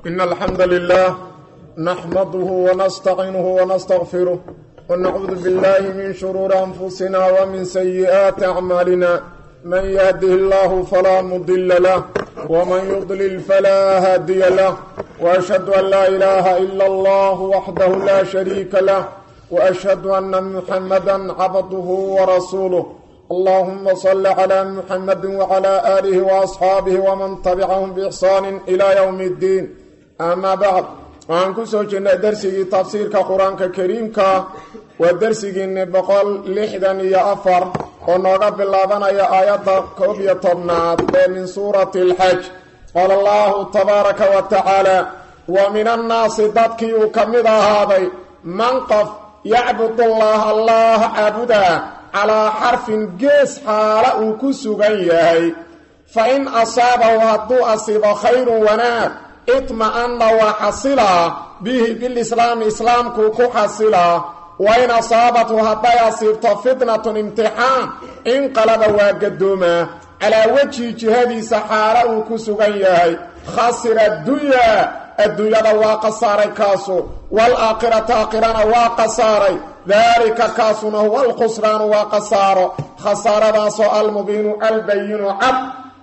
إن الحمد لله نحمده ونستعينه ونستغفره ونعوذ بالله من شرور أنفسنا ومن سيئات أعمالنا من يهده الله فلا مضل له ومن يضلل فلا هادي له وأشهد أن لا إله إلا الله وحده لا شريك له وأشهد أن محمدا عبده ورسوله اللهم صل على محمد وعلى آله وأصحابه ومن تبعهم بإحسان إلى يوم الدين أما بعد waxaan ku soo jirnay darsigii tafsiirka qur-aanka kariimka waa darsigiinni boqol lixdan iyo afar oo nooga bilaabanaya aayadda koob iyo tobnaad ee min suurati alxaj qaala allahu tabaaraka wa tacaala wa min annaasi dadkii uu ka mid ahaaday man qof yacbudullaah allah caabudaa calaa xarfin gees xaala uu ku sugan yahay fa in asaabahu hadduu asiibo khayrun wanaag itma'anna waa xasilaa bihi bilislaami islaamkuu ku xasilaa wa in asaabathu hadday asiibto fitnatun imtixaan inqalaba waa gadoomaa calaa wejhi jihadiisa xaala uu ku sugan yahay khasira addunyaa adduunyada waa khasaaray kaasu waalaakhirata aakhirana waa khasaaray daalika kaasuna huwa alkhusraanu waa khasaaro khasaaradaasoo almubiinu albayinu cad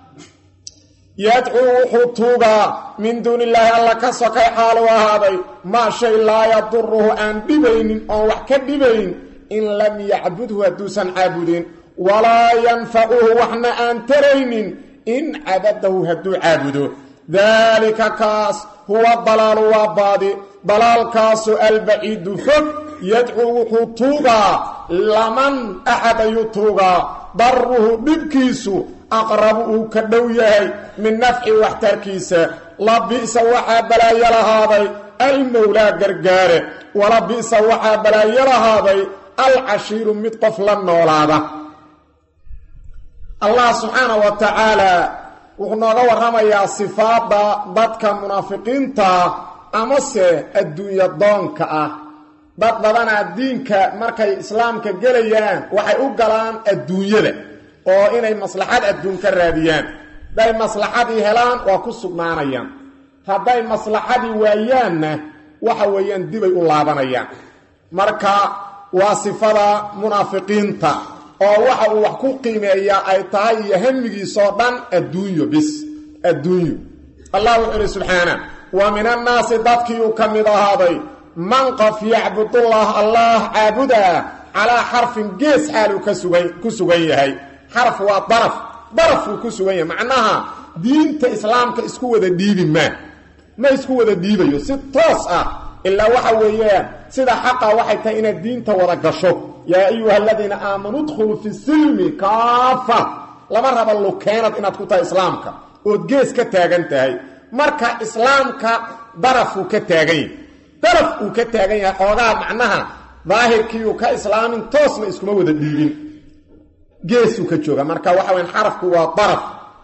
yadcuu wuxuu tuugaa min duuni illaahi alla ka sokay xaalu ahaaday maa shay laa yaduruhu aan dhibaynin oon wax ka dhibayn in lam yacbudhu hadduusan caabudin walaa yanfacuhu waxna aan taraynin in cabadahu hadduu caabudo daalika kaas huwa dalaalu waa baadi dalaalkaasu albaciidu fog yadcuu wuxuu tuugaa laman axad ayuu tuugaa daruhu dhibkiisu aqrabu uu ka dhow yahay min nafci waxtarkiisa la bi'sa waxaa balaayo lahaaday almowlaa gargaare wala bi'sa waxaa balaayo lahaaday alcashiiru mid qof la noolaada allah subxaana wa tacaala wuxuu nooga warramayaa sifaadda dadka munaafiqiinta amase adduunya doonka ah dad badanaa diinka markay islaamka gelayaan waxay u galaan adduunyada oo inay maslaxad adduun ka raadiyaan hadday maslaxadii helaan waa ku sugnaanayaan hadday maslaxadii waayaanna waxa weeyaan dibay u laabanayaan marka waa sifada munaafiqiinta oo waxa uu wax ku qiimeeyaa ay tahay iyo hamigiisoo dhan adduunyo bis adduunyo allah wuxuu ihi subxaana wa min annaasi dadkii uu ka mid ahaaday man qof yacbudullah allah caabudaa calaa xarfin gees xaaluu ku sugan yahay xarf waa daraf darafuu ku sugan yahay macnaha diinta islaamka isku wada dhiibi maa ma isku wada dhiibayo si toos ah ilaa waxa weeyaan sida xaqa waxay tahay inaad diinta wada gasho yaa ayuha aladiina aamanuu dkhuluu fi silmi kaafa lama raba lukeenad inaad ku tahay islaamka ood gees ka taagan tahay marka islaamka darafuu ka taagan yahay daraf uu ka taagan yahay xoogaa macnaha daahirkiiuu ka islaamin toosna iskuma wada dhiibin geesuu ka jooga marka waxa weyan xarafku waa daraf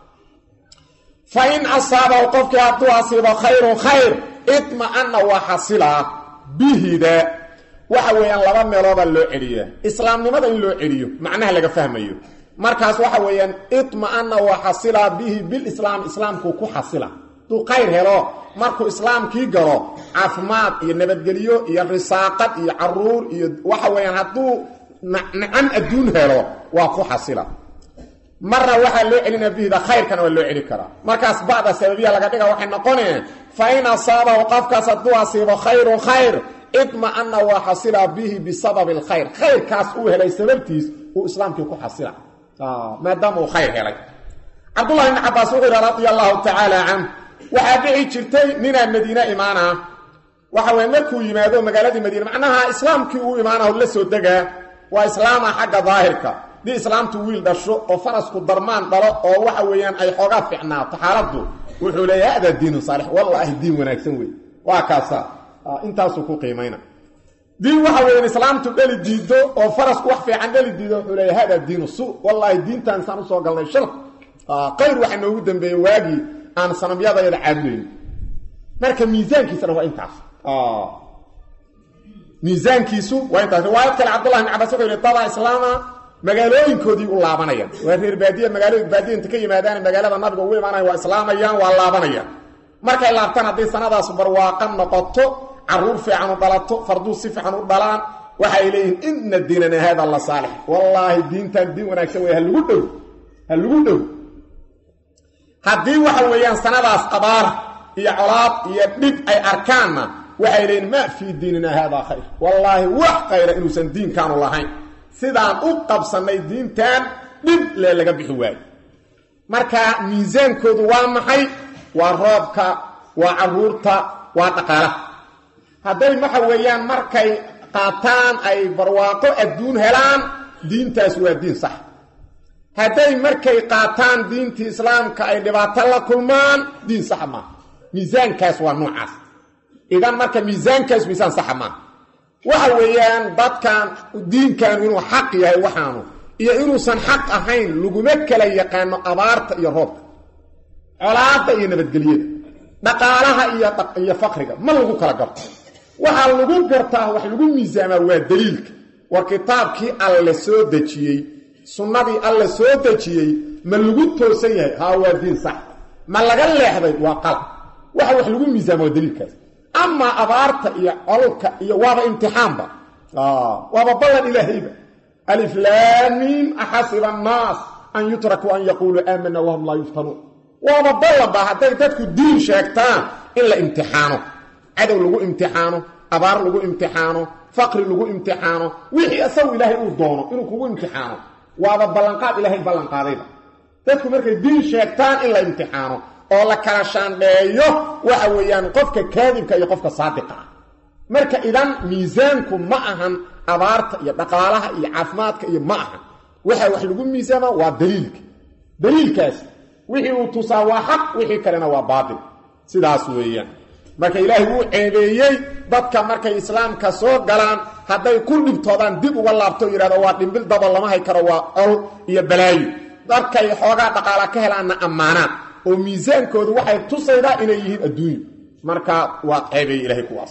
fa in asaabahu qofkii hadduu asiibo khayrun khayr idma'anna waa xasilaa bihida waxa weeyaan laba meeloodaa loo celiyaa islaamnimada in loo celiyo macnaha laga fahmayo markaas waxa weeyaan idma'anna waa xasilaa bihi bilislaam islaamkuu ku xasila hadduu khayr helo markuu islaamkii galo caafimaad iyo nabadgelyo iyo risaaqad iyo caruur iyo waxa weeyaan hadduu nicam adduun helo waa ku xasila marna waxaa loo celinaa bihida khayrkana waa loo celi karaa markaas ba'da sababiya laga dhiga waxay noqoneen fa in asaabahu qofkaas hadduu asiibo khayrun khayr idma'anna waa xasila bihi bisababi alkhayr khayrkaas uu helay sababtiis uu islaamkii ku xasila maadaama uu khayr helay cabdullahi ibni cabaas wuxuu yihi radia allahu tacaala canh waxaa dhici jirtay ninaa madiine imaanaa waxa weye markuu yimaado magaaladii madiine macnaha islaamkii uu imaanaho la soo degaa waa islaama xagga daahirka dii islaamtu wiil dhasho oo farasku darmaan dhalo oo waxa weeyaan ay xoogaa ficnaato xaaladdu wuxuu leeya hada diinu saalix wallaahi diin wanaagsan wey waa kaasa intaasuu ku qiimayna diin waxa weeyaan islaamtu dheli diido oo farasku wax fiican dheli diido wuxuu leeya hada diinu su wallaahi diintaan isaan usoo galnay shal qayr waxa noogu dambeeyey waagii aan sanamyadayada caabudayn marka miisaankiisana waa intaas miisaankiisu waa intaas riwaayad kale cabdullahi ibn cabas wuxuu yihi dada islaama magaalooyinkoodii u laabanayaan waa reer baadiya magaalooyin baadiya inta ka yimaadaan magaalada nabiga ugu imaanaya waa islaamayaan waa laabanayaan markay laabtaan hadday sanadaas barwaaqa noqoto caruur fiican u dhalato farduu si fiican u dhalaan waxay leeyihiin ina diinana haada la saalix wallaahi diintan diin wanaagsan wey halagu dhow ha lagu dhow haddii waxa weeyaan sanadaas abaar iyo colaad iyo dhib ay arkaanna waxay leeyihin maa fii diinina haadaa khayr wallaahi wax khayra inuusan diinkaanu lahayn sidaan u qabsannay diintan dhib lee laga bixi waayo marka miisaankoodu waa maxay waa roobka waa caruurta waa dhaqaalaha hadday waxa weeyaan markay qaataan ay barwaaqo adduun helaan diintaas waa diin sax hadday markay qaataan diintii islaamka ay dhibaato la kulmaan diin sax maaha miisaankaas waa noocaas idan marka miisaankaas miisaan saxa maaha waxa weeyaan dadkan diinkan inuu xaq yahay waxaanu iyo inuusan xaq ahayn laguma kala yaqaano abaarta iyo roobka colaadda iyo nabadgelyada dhaqaalaha iyo faqriga ma lagu kala garto waxaa lagu gartaa wax lagu miisaamaa waa daliilka war kitaabkii alle soo dejiyey sunnadii alle soo dejiyey ma lagu toosan yahay haa waa diin sax ma laga leexday waa qalab waxa wax lagu miisaama waa daliilkaas amaa abaarta iyo colka iyo waaba imtixaanba waaba ballan ilaahayba aliflaamiim axasiba annaas an yutrakuu an yaquuluu aamana wahum laa yuftanuun waaba ballanba hadday dadku diin sheegtaan in la imtixaano cadow lagu imtixaano abaar lagu imtixaano faqri lagu imtixaano wixii isagu ilaahay uu doono inuu kugu imtixaano waaba ballanqaad ilaahay ballanqaadayba dadku markay diin sheegtaan in la imtixaano oo la kala shaandheeyo waxa weeyaan qofka kaadibka iyo qofka saadiqa ah marka idan miisaanku ma ahan abaarta iyo dhaqaalaha iyo caafimaadka iyo ma ahan waxa wax lagu miisaama waa daliilka daliilkaas wixii uu tusaa waa xaq wixii kalena waa baatil sidaas weeyaan marka ilaahay wuu ceebeeyey dadka markay islaamka soo galaan hadday ku dhibtoodaan dib uga laabto yidhahdo waa dhimbil dabo lama hay karo waa col iyo balaayo dadkay xoogaa dhaqaala ka helaanna ammaanaan oo miisaankoodu waxay tusaydaa inay yihiin adduunyo marka waa ceebeeye ilahay kuwaas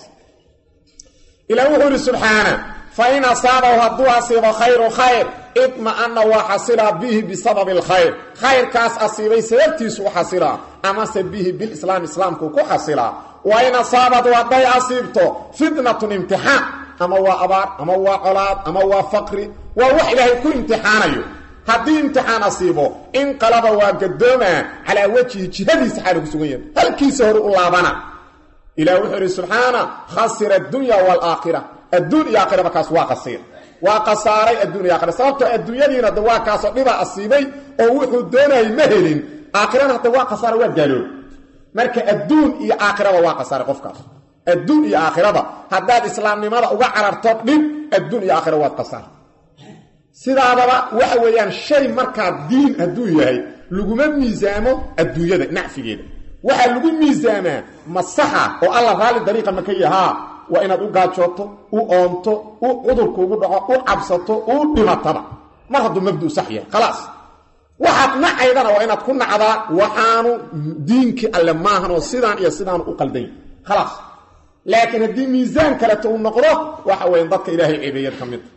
ilaah wuxuu yidhi subxaana fa in asaabahu hadduu asiibo khayru khayr idma'ana waa xasilaa bihi bisababi alkhayr khayrkaas asiibay sababtiisu u xasilaa amase bihi bilislaam islaamku ku xasilaa wa in asaabad hadday asiibto fitnatun imtixaan ama waa abaar ama waa colaad ama waa faqri waa wax ilaahay ku imtixaanayo haddii imtixaan asiibo inqalaba waa gadoomaa calaa wejhi jihadiisa xaala ku sugan yahay halkiisa hore u laabana ilah wuxuu idhi subxaana khasira addunya waalaakhira adduun iyo aakhiraba kaas waa qasiir waa khasaaray adduun iyo aakhira sababtoo adduunyadiina de waa kaasoo dhibaa asiibay oo wuxuu doonayay ma helin aakhirana hadda waa khasaara waa gaaloob marka adduun iyo aakhiraba waa khasaaray qofkaas adduun iyo aakhiraba haddaad islaamnimada uga cararto dhib adduun iyo aakhira waad khasaar sidaadaba waxa weeyaan shay markaa diin hadduu yahay laguma miisaamo adduunyada nacfigeeda waxaa lagu miisaamaa masaxa oo alla raalli dariiqa maka yahaa waa inaad u gaajooto u oonto u cudurkuugu dhaco u cabsato u dhimataba mar hadduu mabdu sax yahay khalaas waxaad nacaydana waa inaad ku nacdaa waxaanu diinkii alle maahan oo sidaan iyo sidaanu u qaldan yahy khalaas laakiin haddii miisaan kaleto uu noqdo waxa weyan dadka ilaahay ceebeeyad ka mida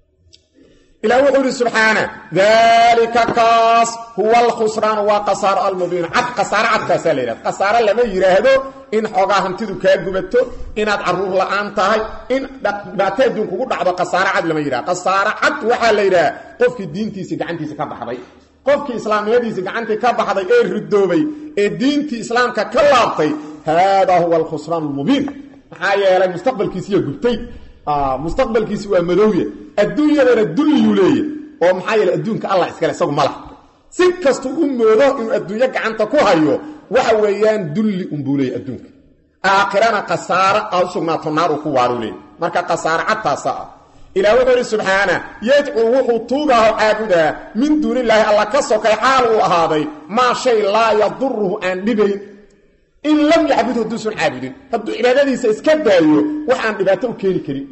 ilah wuxuu ihi subxaana daalika kaas huwa alkhusraan waa kasaaro almubiin cad khasaaro cadkaasaa la yidhahda khasaaro lama yidhaahdo in xoogaa hantidu kaa gubato inaad caruur la-aan tahay in dhibaato adduun kugu dhacdo khasaaro cad lama yidhahdo khasaaro cad waxaa la yidhaha qofkii diintiisii gacantiisa ka baxday qofkii islaamnimadiisii gacantii ka baxday ee ridoobay ee diintii islaamka ka laabtay haadaa huwa alkhusraan almubiin maxaa yeelay mustaqbalkiisiiya gubtay mustaqbalkiisi waa madowya adduunyadana dulliyuu leeya oo maxaa yeele adduunka allah iskale isagu ma laha si kastuu u moodo inuu adduunyo gacanta ku hayo waxa weeyaan dulli unbuu leeya adduunka aakhirana khasaaro aa u sugnaato naar uu ku waaruu leeya marka khasaaro cadtaasa ah ilah wuxuu idhi subxaana yadcuu wuxuu tuugaaho caabudaa min duunillaahi alla ka sokay xaal uu ahaaday maa shay laa yaduruhu aan dhibayn in lam yacbud hadduusan caabudin hadduu cibaadadiisa iska daayo wax aan dhibaato u keeni karin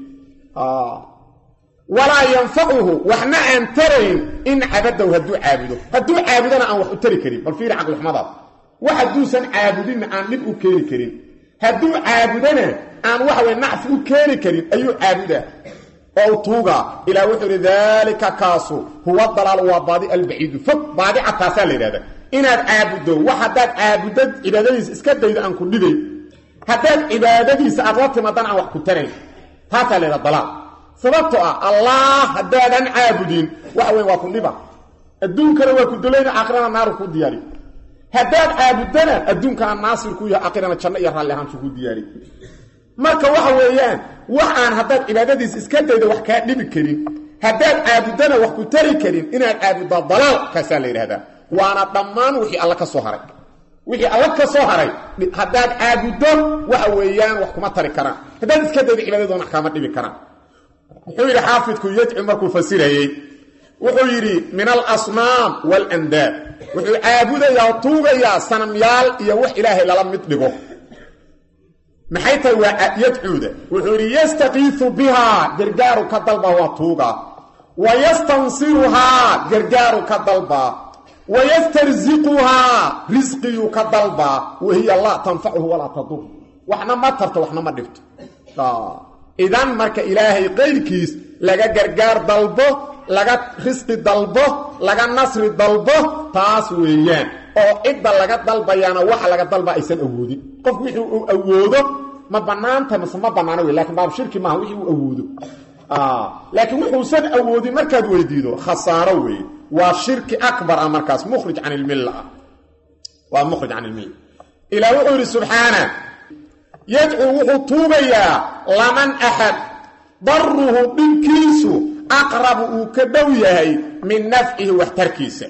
walaa yanfacuhu waxna aan tarayn in cabadahu hadduu caabudo hadduu caabudona aan wax u tari karin bal fiiri caqlixumadaas wax hadduusan caabudinna aan dhib u keeni karin hadduu caabudona aan waxawey nacfi u keeni karin ayuu caabudaa oo u tuugaa ilaah wuxuu idhi daalika kaasu huwa dalaalu waa baadi albaciidu fog baadi cadtaasaa la yidhahda inaad caabuddo wax haddaad caabuddo cibaadadiisa iska daydo aan ku dhibay haddaad cibaadadiisa aad la timaadana aan wax ku tarayn taasaa leeda dalaal sababtoo ah allah haddaadan caabudin waxa weyn waa ku dhiba adduunkana waa ku dulayna aakhirana naaru ku diyaari haddaad caabuddana adduunkana naasir ku yahay aakhirana janno iyo raalli ahaanshu ku diyaari marka waxa weeyaan wax aan haddaad cibaadadiisa iska daydo wax kaa dhibi karin haddaad caabuddana wax ku tari karin inaad caabuddaa dalaal kaasaa la yidhahdaa waana dhammaan wixii alla ka soo haray wixii alla ka soo haray haddaad caabuddo waxa weeyaan wax kuma tari karaan haddaad iska daydo cibaadadoona wax kaama dhibi karaan muxuu yidhi xaafidku yadcu markuu fasirayey wuxuu yidhi min alasnaam waalandaad wuxuu caabudayaa oo tuugayaa sanamyaal iyo wax ilaahay lala mid dhigo maxay tahay waa yadcuuda wuxuu yidhi yastakiisu bihaa gargaaru ka dalba waa tuuga wa yastansiruhaa gargaaru ka dalbaa wa yastarsiquhaa risqiyuu ka dalbaa wahiya laa tanfacuhu walaa tadur waxna ma tarto waxna ma dhibto idan marka ilaahay qayrkiis laga gargaar dalbo laga risqi dalbo laga nasri dalbo taas weeyaan oo cidda laga dalbayaana waxa laga dalba aysan awoodin qof wixii uu awoodo ma bannaanta mase ma bannaano wey lakin baab shirki maaha wixii uu awoodo laakiin wuxuusan awoodin markaad weydiido khasaaro weeye waa shirki akbar ah markaas mukhrij can ilmilla ah waa mukhrij can ilmilla ilaa wuxuu yidhi subxaana yadcuu wuxuu tuugayaa laman axad daruhu dhibkiisu aqrabu uu ka dhow yahay min nafcihi waxtarkiisa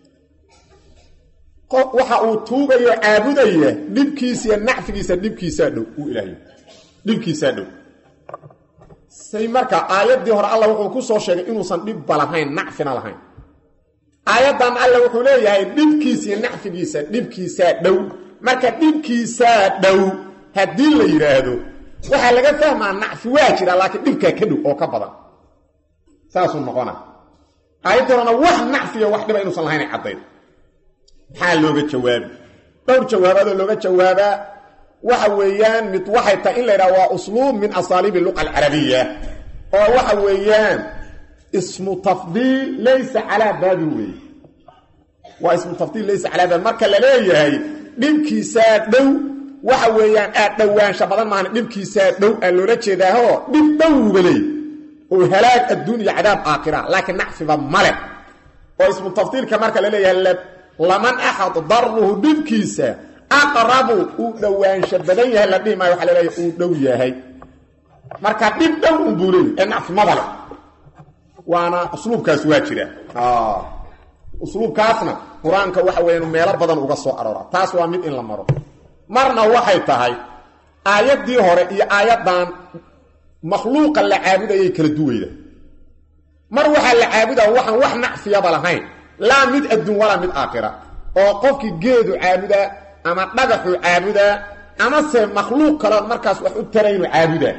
waxa uu tuugayo caabudaya dhibkiisa iyo nacfigiisa dhibkiisaa dhow uu ilaahay dhibkiisaa dhow say marka aayaddii hore alla wuxuu ku soo sheegay inuusan dhibba lahayn nacfina lahayn aayaddan alla wuxuu leeyahay dhibkiisa iyo nacfigiisa dhibkiisaa dhow marka dhibkiisaa dhow haddii la yidhaahdo waxaa laga fahmaa nacfi waa jira laakiin dhibkaa ka dhow oo ka badan saasuu noqona aayaddii horena wax nacfiya wax dhiba inuusan lahayn caddayd maxaa looga jawaabi dhowr jawaabaadoo looga jawaabaa waxa weeyaan mid waxay tahay in la yidhaha waa usluub min asaaliibi luqa alcarabiya oo waxa weeyaan ismu tafdiil laysa calaa baabin weeye waa ismu tafdiil laysa calaa baabin marka la leeyahay dhibkiisaa dhow waxa weeyaan aad dhowaansha badan maahan dhibkiisaa dhow aa loola jeedaahoo dhib dhowba leey oo halaag adduun iyo cadaab aakhira laakiin nacfiba male oo ismu tafdiilka marka la leeyahay laman axad daruhu dhibkiisa aqrabu uu dhowaansha badan yahay la dhihi maayo waxa la leeyahay uu dhow yahay marka dhib dhow unbuu leey ee nacfi maba le waana usluubkaas waa jira usluubkaasna qur-aanka waxa weeyaan meelo badan uga soo aroora taas waa mid in la maro marna waxay tahay aayaddii hore iyo aayaddan makhluuqa la caabudayay kala duwayda mar waxaa la caabudaa waxaan wax nacfiyaba lahayn laa mid adduun walaa mid aakhira oo qofkii geedu caabudaa ama dhagaxuu caabudaa amase makhluuq kaloon markaas wax u taraynu caabudaa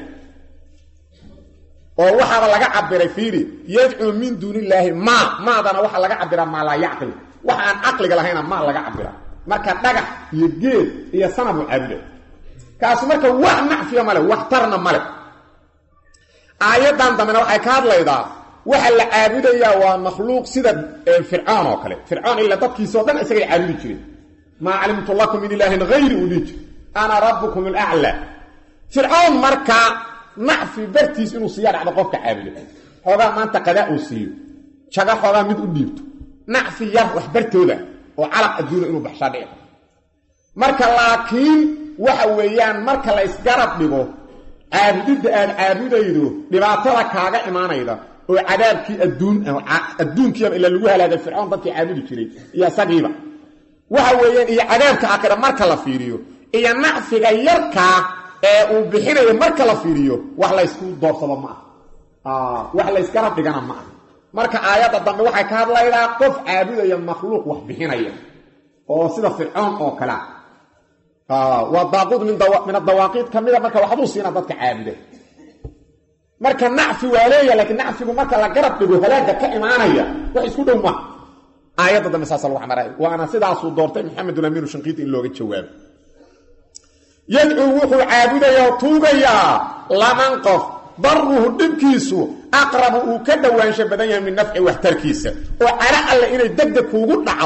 oo waxaaba laga cabiray fiiri yadcuu min duuni illaahi maa maadana waxaa laga cabiraa maa laa yacqil wax aan caqliga lahayna maa laga cabiraa marka dhagax iyo geed iyo sanabuu caabuda kaasu marka wax nacfiya male wax tarna male aayaddan dambena waxay ka hadlaydaa waxa la caabudayaa waa makhluuq sida fircoon oo kale fircoon ila dadkiisao dhan isagay caabudi jireen maa calimtu lakum min ilaahin hayri uu dhihi jir ana rabbukum alaclaa fircoon markaa nacfi bartiis inuu siiya dhacdo qofka caabudo xoogaa maanta qadaa uu siiyo jaga xoogaa mid u dhiibto nacfi yar wax bartooda oo calaq adduuna inuu baxshaa dhici marka laakiin waxa weeyaan marka la ysgarab dhigo caabudidda aad caabudaydo dhibaatada kaaga imaanayda oo cadaabkii adduun adduunkiiba ila lagu halaagay fircoon dadkii caabudi jiray iyo isagiiba waxa weeyaan iyo cadaabka aakhira marka la fiiriyo iyo nacfiga yarkaa ee uu bixinayo marka la fiiriyo wax laysku doorsado ma aha wax laysgarab dhigana ma aha marka aayadda dambe waxay ka hadlaydaa qof caabudaya makhluuq wax bixinaya oo sida fircoon oo kalea waa daaquud min adawaaqiid ka mida marka waxbuu siina dadka caabuda marka nacfi waa leeya laakiin nacfigu marka la garab dhigo halaaga ka imaanaya wax isku dhow maha aayadda dambe saasa lagu xamaray waana sidaasuu doortay maxamedulamiinu shanqiiti in looga jawaabo yadcuu wuxuu caabudayaa oo tuugayaa laman qof daruhu dhibkiisu aqrabu uu ka dhowaansha badan yahay min nafci waxtarkiisa oo cala alle inay degdeg kuugu dhacdo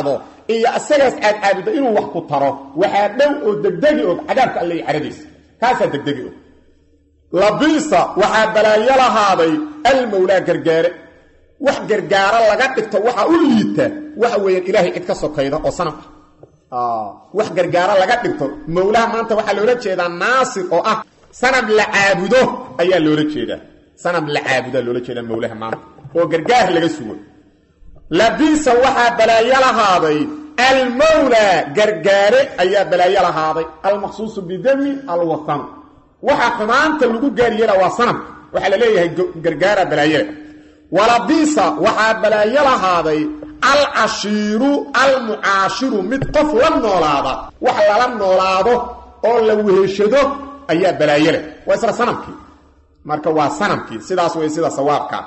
iyo isagaas aad caabudo inuu wax ku taro waxaa dhow oo degdegi og cadaabka alle caradiisa kaasaa degdegi og labiisa waxaa balaayo lahaaday almowlaa gargaare wax gargaaro laga dhigto waxaa u liita waxa weeyaan ilaahay cid ka sokayda oo sanam ah wax gargaaro laga dhigto mowlaha maanta waxaa loola jeedaa naasir oo ah sanam la caabudo ayaa loola jeedaa sanam la caabudaa loola jeedaa mowlaha maanta oo gargaar laga sugo labiisa waxaa balaayo lahaaday almowlaa gargaare ayaa balaayo lahaaday almaqsuusu bidami alwatan waxa xumaanta lagu gaaryeela waa sanamka waxaa la leeyahay gargaara balaayada walabiisa waxaa balaayo lahaaday alcashiiru almucaashiru mid qof la noolaada wax lala noolaado oo la weheshado ayaa balaayo leh waa isla sanamkii marka waa sanamkii sidaas way sida sawaabka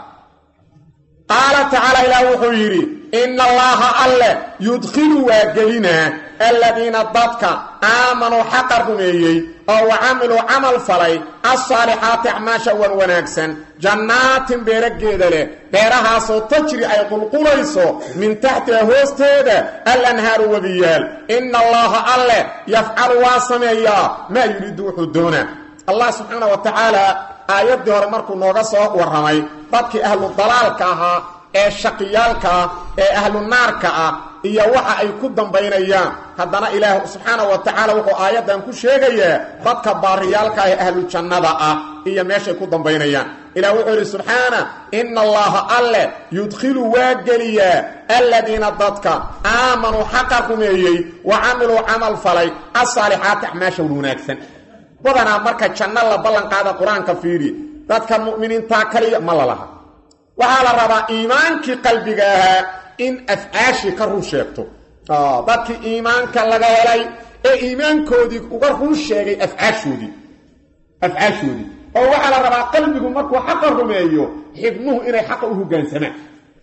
qaala tacaala ilaah wuxuu yidhi ina allaaha alle yudkhilu waa gelinaa aladiina dadka aamanuu xaqa rumeeyey oo wa camiluu camal falay alsaalixaati acmaasha wan wanaagsan jannaatin beerageeda leh beerahaasoo tajri ay qulqulayso min taxtiha hoosteeda alanhaaru webiyaal ina allaaha alle yafcalu waa sameeyaa maa yuriidu wuxuu doonaa allah subxaana wa tacaala aayaddii hore markuu nooga soo warramay dadkii ahlu dalaalka ahaa ee shaqiyaalka ah ee ahlu naarka ah iyo waxa ay ku dambaynayaan haddana ilaah subxaana wa tacaala wuxuu aayaddan ku sheegayaa dadka baariyaalka ee ahlu jannada ah iyo meeshay ku dambaynayaan ilah wuxuu yidhi subxaana ina allaha alle yudkhilu waa geliyaa aladiina dadka aamanuu xaqa rumeeyey wa camiluu camal falay asaalixaati acmaasha wanaagsan badanaa marka janno la ballanqaada qur-aanka fiiri dadka mu'miniintaa kaliya ma la laha waxaa la rabaa iimaankii qalbiga ahaa in afcaashii ka run sheegto dadkii iimaanka laga helay ee iimaankoodii uga run sheegay afcaashoodii afcaashoodii oo waxaa la rabaa qalbigu markuu xaqa rumeeyo xibnuhu inay xaqa u hoggaansamaan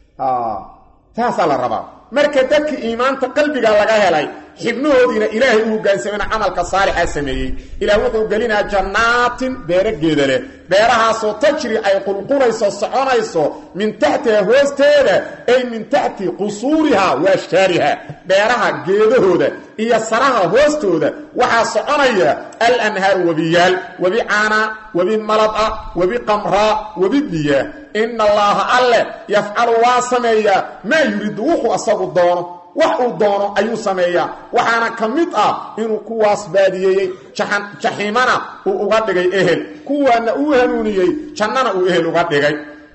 taasaa la rabaa marka dadkii iimaanta qalbiga laga helay xibnahoodiina ilaahay u hoggaansamena camalka saalixa sameeyey ilaah wuxuu gelinaa jannaatin beerageeda leh beerahaasoo tajri ay qulqulayso soconayso min taxtiha hoosteeda ay min taxti qusuuriha wa ashjaariha beeraha geedahooda iyo saraha hoostooda waxaa soconaya alanhaaru webiyaal webi caana webi malada webi qamraa webi biya ina allaaha alle yafcalu waa sameeyaa maa yuriidu wuxuu asagu doono wax uu doono ayuu sameeyaa waxaana ka mid ah inuu kuwaas baadiyeeyey jaxiimana uu uga dhigay ehel kuwaana uu hanuuniyey jannana uu ehel uga dhigay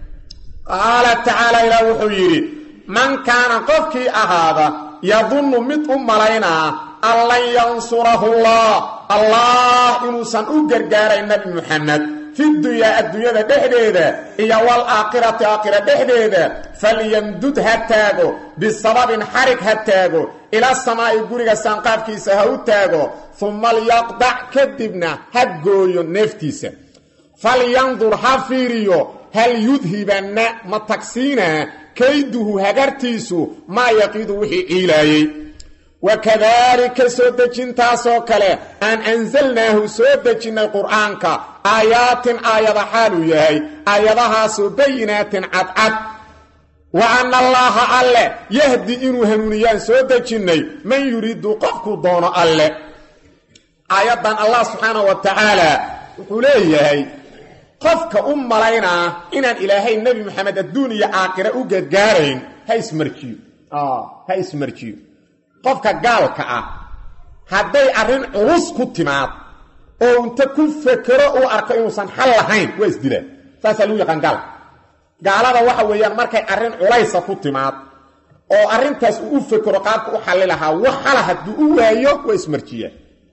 qaala tacaala ilaah wuxuu yidhi man kaana qofkii ahaada yadunnu mid u malaynaa an lan yansurahu llah allah inuusan u gargaarayn nabi muxamed fi dunyaa adduunyada dhexdeeda iyo waalaakhirati aakhira dhexdeeda falyamdud ha taago bisababin xarig ha taago ila samaa'i guriga saanqaafkiisa ha u taago uma lyaqdac kadibna ha gooyo neeftiisa falyandur ha fiiriyo hal yudhibanna ma tagsiinaa kayduhu hagartiisu maa yaqiidu wixii ciilaayey wakadaalika soo dejintaasoo kale aan ansalnaahu soo dejinnay qur'aanka aayaatin aayada xaaluu yahay aayadahaasoo bayinaatin cadcad wa anna allaaha alle yahdi inuu hanuuniyaan soo dejinnay man yuriidu qofkuu doono alle aayaddan allah subxaana wa tacaala wuxuu leeyahay qofka u malaynaa inaan ilaahay nebi moxamed adduun iyo aakhira u gargaarayn ha ismarjiyo ha ismarjiyo qofka gaalka ah hadday arrin culus ku timaad oo inta ku fekero uu arko inuusan xal lahayn waa isdilaan saasaa lagu yaqaan gaalka gaalada waxa weeyaan markay arrin culaysa ku timaad oo arrintaas uu u fekero qaabka u xalli lahaa wax xala hadduu u waayo waa ismarjiyaa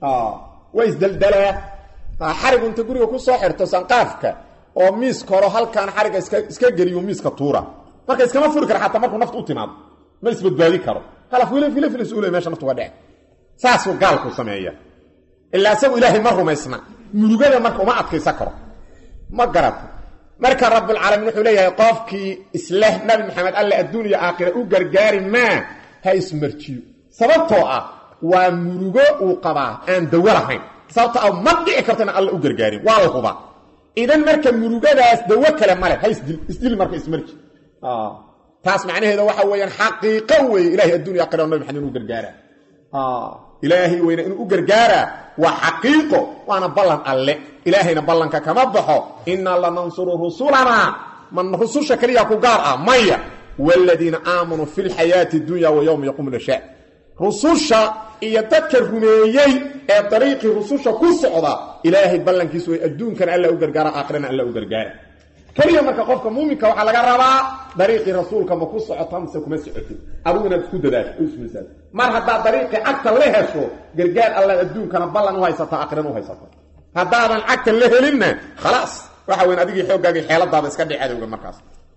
waa isdaldalaa xarigu inta guriga ku soo xirto sanqaafka oo miiska horo halkaan xariga iska geliyo miiska tuura marka iskama furi kara xataa markuu nafta u timaado ma isbadbaadi karo meesha naftuga dhece saasuu gaalku sameeya ilaa isagu ilaahay ma rumaysna murugada marka uma adkaysan karo ma garato marka rabulcaalamiin wuxuu leeyahay qofkii isleh nabi maxamed alle adduun iyo aakhira u gargaari maa ha ismarjiyo sababtoo ah waa murugo uu qabaa aan dawo lahayn sababto a ma dhici karto inaan alla u gargaarin waa la hubaa idan marka murugadaas dawo kale male ha isdil isdil marka ismarji taas macnaheeda waxa weeyaan xaqiiqo weeye ilahay addunya aqira nabi maxamed inuu gargaaraa ilaahay weyne inuu u gargaaraa waa xaqiiqo waana ballan alle ilaahayna ballanka kama baxo innaa lanansuru rusulanaa man rususha keliya ku gaar ah maya waaladiina aamanuu fi lxayaati dunya wa yowma yaquumu lashaa rususha iyo dadka rumeeyey ee dariiqii rususha ku socda ilaahay ballankiisu way adduunkana alla u gargaara aakhirana alla u gargaara keliya marka qofka muuminka waxaa laga rabaa dariiqii rasuulka ma ku socota mise kuma socotid adigu inaad isku dadaasho ismisaal mar haddaad dariiqii cagta la hesho gargaar allaad adduunkana ballan u haysata aakhirana u haysata haddaadan cagta la helinna khalaas waxa weyn adigii xooggaagii xeeladaada iska dhic cadowga markaas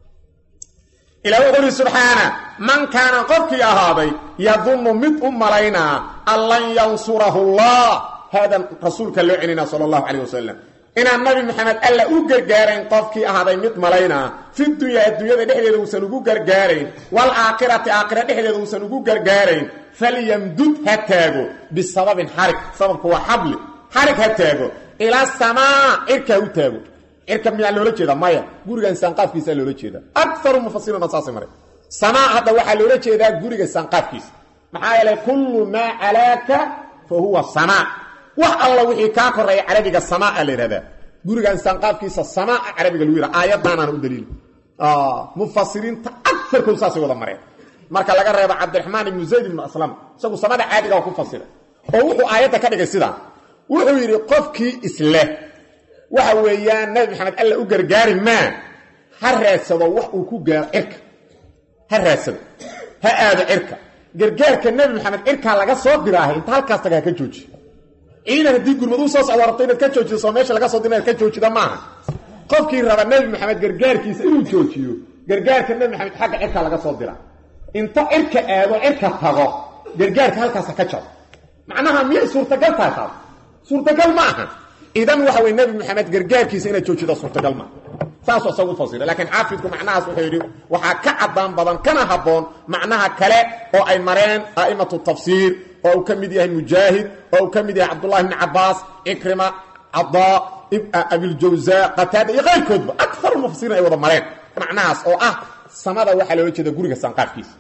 ilaa wuxuu uhi subxaana man kaana qofkii ahaaday yadunnu mid u malaynaa an lan yansurahu allah haadan rasuulka loo celinaa sala allahu calayh wasalam inaan nabi maxamed alla u gargaarayn qofkii ahaaday mid malaynaa fi dunyaa adduunyada dhexdeeda uusan ugu gargaarayn waalaakhirati aakhira dhexdeeda uusan ugu gargaarayn falyamdud ha taago bisababin xarig sababku waa xabli xarig ha taago ilaa samaa cirka ha u taago cirka miyaa loola jeeda maya gurigan saanqaafkiisaa loola jeeda akaru mufasiriina saasay mare samaa hadda waxaa loola jeedaa guriga saanqaafkiisa maxaa yeelay kullu maa calaaka fa huwa samaa wax alla wixii kaa koreeya carabiga samaa la yidhahdaa gurigan saanqaafkiisa samaa carabiga lagu yidhaha aayadaanaana u daliil mufasiriinta aarkood saasay wada mareen marka laga reebo cabdiraxmaan ibnu zayd ibnu aslam isagu samada caadiga waa ku fasira oo wuxuu aayadda ka dhigay sidaa wuxuu yidhi qofkii isleh waxa weeyaan nabi maxamed alla u gargaari maa ha raadsado wax uu ku gaaro cirka ha raadsado ha aado cirka gargaarka nebi maxamed cirkaa laga soo diraahay inta halkaas taga ha ka jooji ciidan haddii gurmad u soo socdo rabto inaad ka joojido soo meesha laga soo dira inaad ka joojida maaha qofkii raba nebi maxamed gargaarkiisa inuu joojiyo gargaarka nebi maxamed xagga cirkaa laga soo dira inta cirka aado cirka tago gargaarka halkaasa ka jaro macnaha miyay suurtagal tahay taas suurtagal ma aha idan waxa wey nebi maxamed gargaarkiisa inaad joojida suurtagal maa saasuu isagu fasira laakiin xaafidku macnahaas wuxuu yidhi waxaa ka caddaan badan kana habboon macnaha kale oo ay mareen a'imatu tafsiir oo uu ka mid yahay mujaahid oo uu ka mid yahay cabdullahi bni cabaas cikrima cadaa abiljawza qataada iyo qayrkoodba akaru mufasiriin ay wada mareen macnahaas oo ah samada waxaa loola jeeda guriga saanqaafkiisa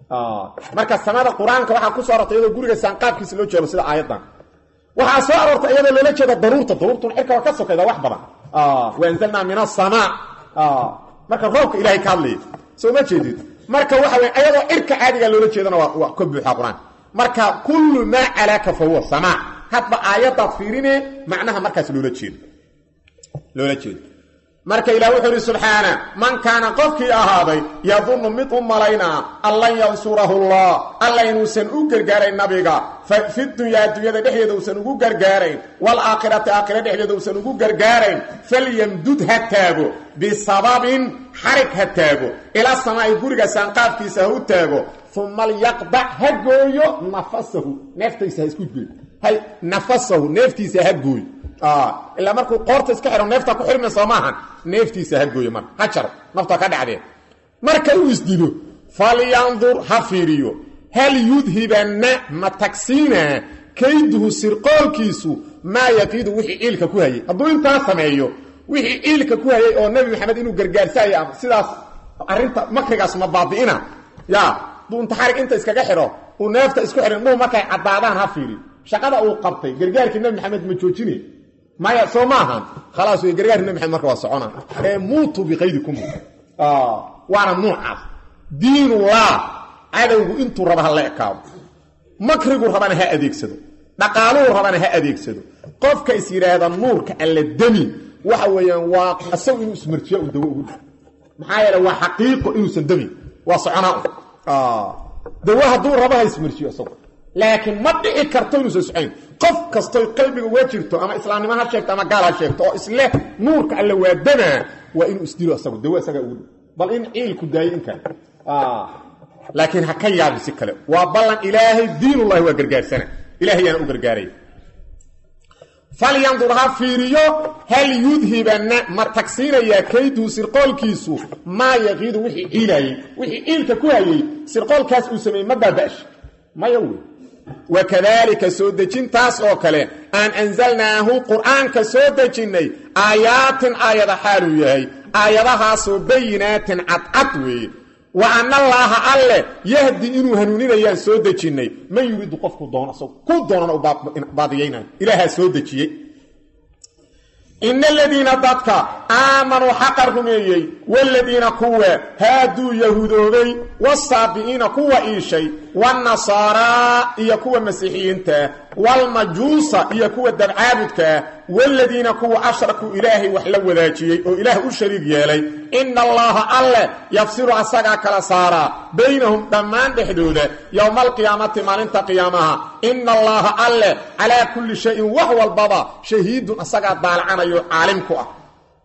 marka samada qur-aanka waxaa ku soo arortay iyadoo guriga saanqaafkiisa loo jeedo sida aayaddan waxaa soo aroortay iyadoo loola jeeda daruurta daruurtuna cirka waa ka sokayda wax badan waanzalnaa min asamaa marka roobka ilahay ka hadlaya soo ma jeedid marka waxa wey ayadoo cirka caadiga loola jeedana waa ka buuxa qur-aanka marka kullu maa calaaka fa huwa samaa hadba aayadaad fiirine macnaha markaas loola jeedo loola jeedo marka ilah wuxuu ihi subxaana man kaana qofkii ahaaday yadunnu mid u malaynaa an lan yansurahu allah alla inuusan u gargaarayn nabiga fi dunyaa adduunyada dhexdeeda uusan ugu gargaarayn waalaakhirati aakhira dhexdeeda uusan ugu gargaarayn falyamdud ha taago bisababin xarig ha taago ila samaa'i guriga saanqaafkiisa ha u taago uma lyaqdac ha gooyo nafasahu neeftiisa ha isku gooyo hay nafasahu neeftiisa ha gooyo ilaa markuu qoorta iska xidho neefta ku xirmi soo maahan neeftiisa ha gooyo marka ha jaro nafta ka dhacdee marka uu isdilo falyandur ha fiiriyo hal yudhibanna ma tagsiinaa kayduhu sirqoolkiisu maa yaqiidu wixii ciilka ku hayay hadduu intaa sameeyo wixii ciilka ku hayay oo nebi maxamed inuu gargaarsaaya sidaas arrinta makrigaas ma baabi'ina ya duu inta xarig inta iskaga xidho uu neefta isku xidhin dhuu markay caddaadaan ha fiiriyo shaqada uu qabtay gargaarkii nebi maxamed ma joojinay maya soo maaha khalaas wey gargaarkii nebi maxamed marka waa socona ee muutu biqaydikum waana nuucaas diinullah cadowgu intuu raba ha la ekaado makrigu rabana ha adeegsado dhaqaaluhu rabana ha adeegsado qofka is yidhaahda nuurka alla demi waxa weeyaan waa isagu inuu ismarjiya u dawo ugu dha maxaa yeele waa xaqiiqo inuusan demin waa soconaa dawo hadduu raba ha ismarjiyo isagu laakiin ma dhici karto inuusan socayn qof kastoy qalbiga uga jirto ama islaamnimo ha sheegto ama gaal ha sheegto oo isleh nuurka alla waa damaa waa inuu isdilo isagu dawo isagaa ugu dhow bal in ciilku daayo inkan laakiin ha ka yaabin si kale waa ballan ilaahay diinullahi waa gargaarsana ilahay yaana u gargaaray falyandur ha fiiriyo hal yudhibanna ma tagsiinayaa kayduu sirqoolkiisu maa yaqiidu wixii ciilayey wixii ciilka ku hayey sirqoolkaas uu sameeyey ma baaba'sh maya wey wakadaalika soo dejintaas oo kale aan anzalnaahu qur'aanka soo dejinnay aayaatin aayada xaaluu yahay aayadahaasoo bayinaatin cadcad weeye wa ana allaaha alle yahdi inuu hanuuninayaan soo dejinnay man yuriidu qofku doono isagu ku doonana u baadiyaynayo ilaahaa soo dejiyey ina aladiina dadka aamanuu xaqa rumeeyey waaladiina kuwa haaduu yahuudoobay wasaabi'iina kuwa iishay waannasaaraa iyo kuwa masiixiyiintaa waalmajuusa iyo kuwa dabcaabudkaa waaladiina kuwa ashrakuu ilaahay wax la wadaajiyey oo ilaah u shariig yeelay ina allaaha alle yafsilu asagaa kala saaraa baynahum dhammaan dhexdooda yowma alqiyaamati maalinta qiyaamaha ina allaaha alle calaa kulli shayin wax walbaba shahiidun asagaa daalacanayo caalim ku ah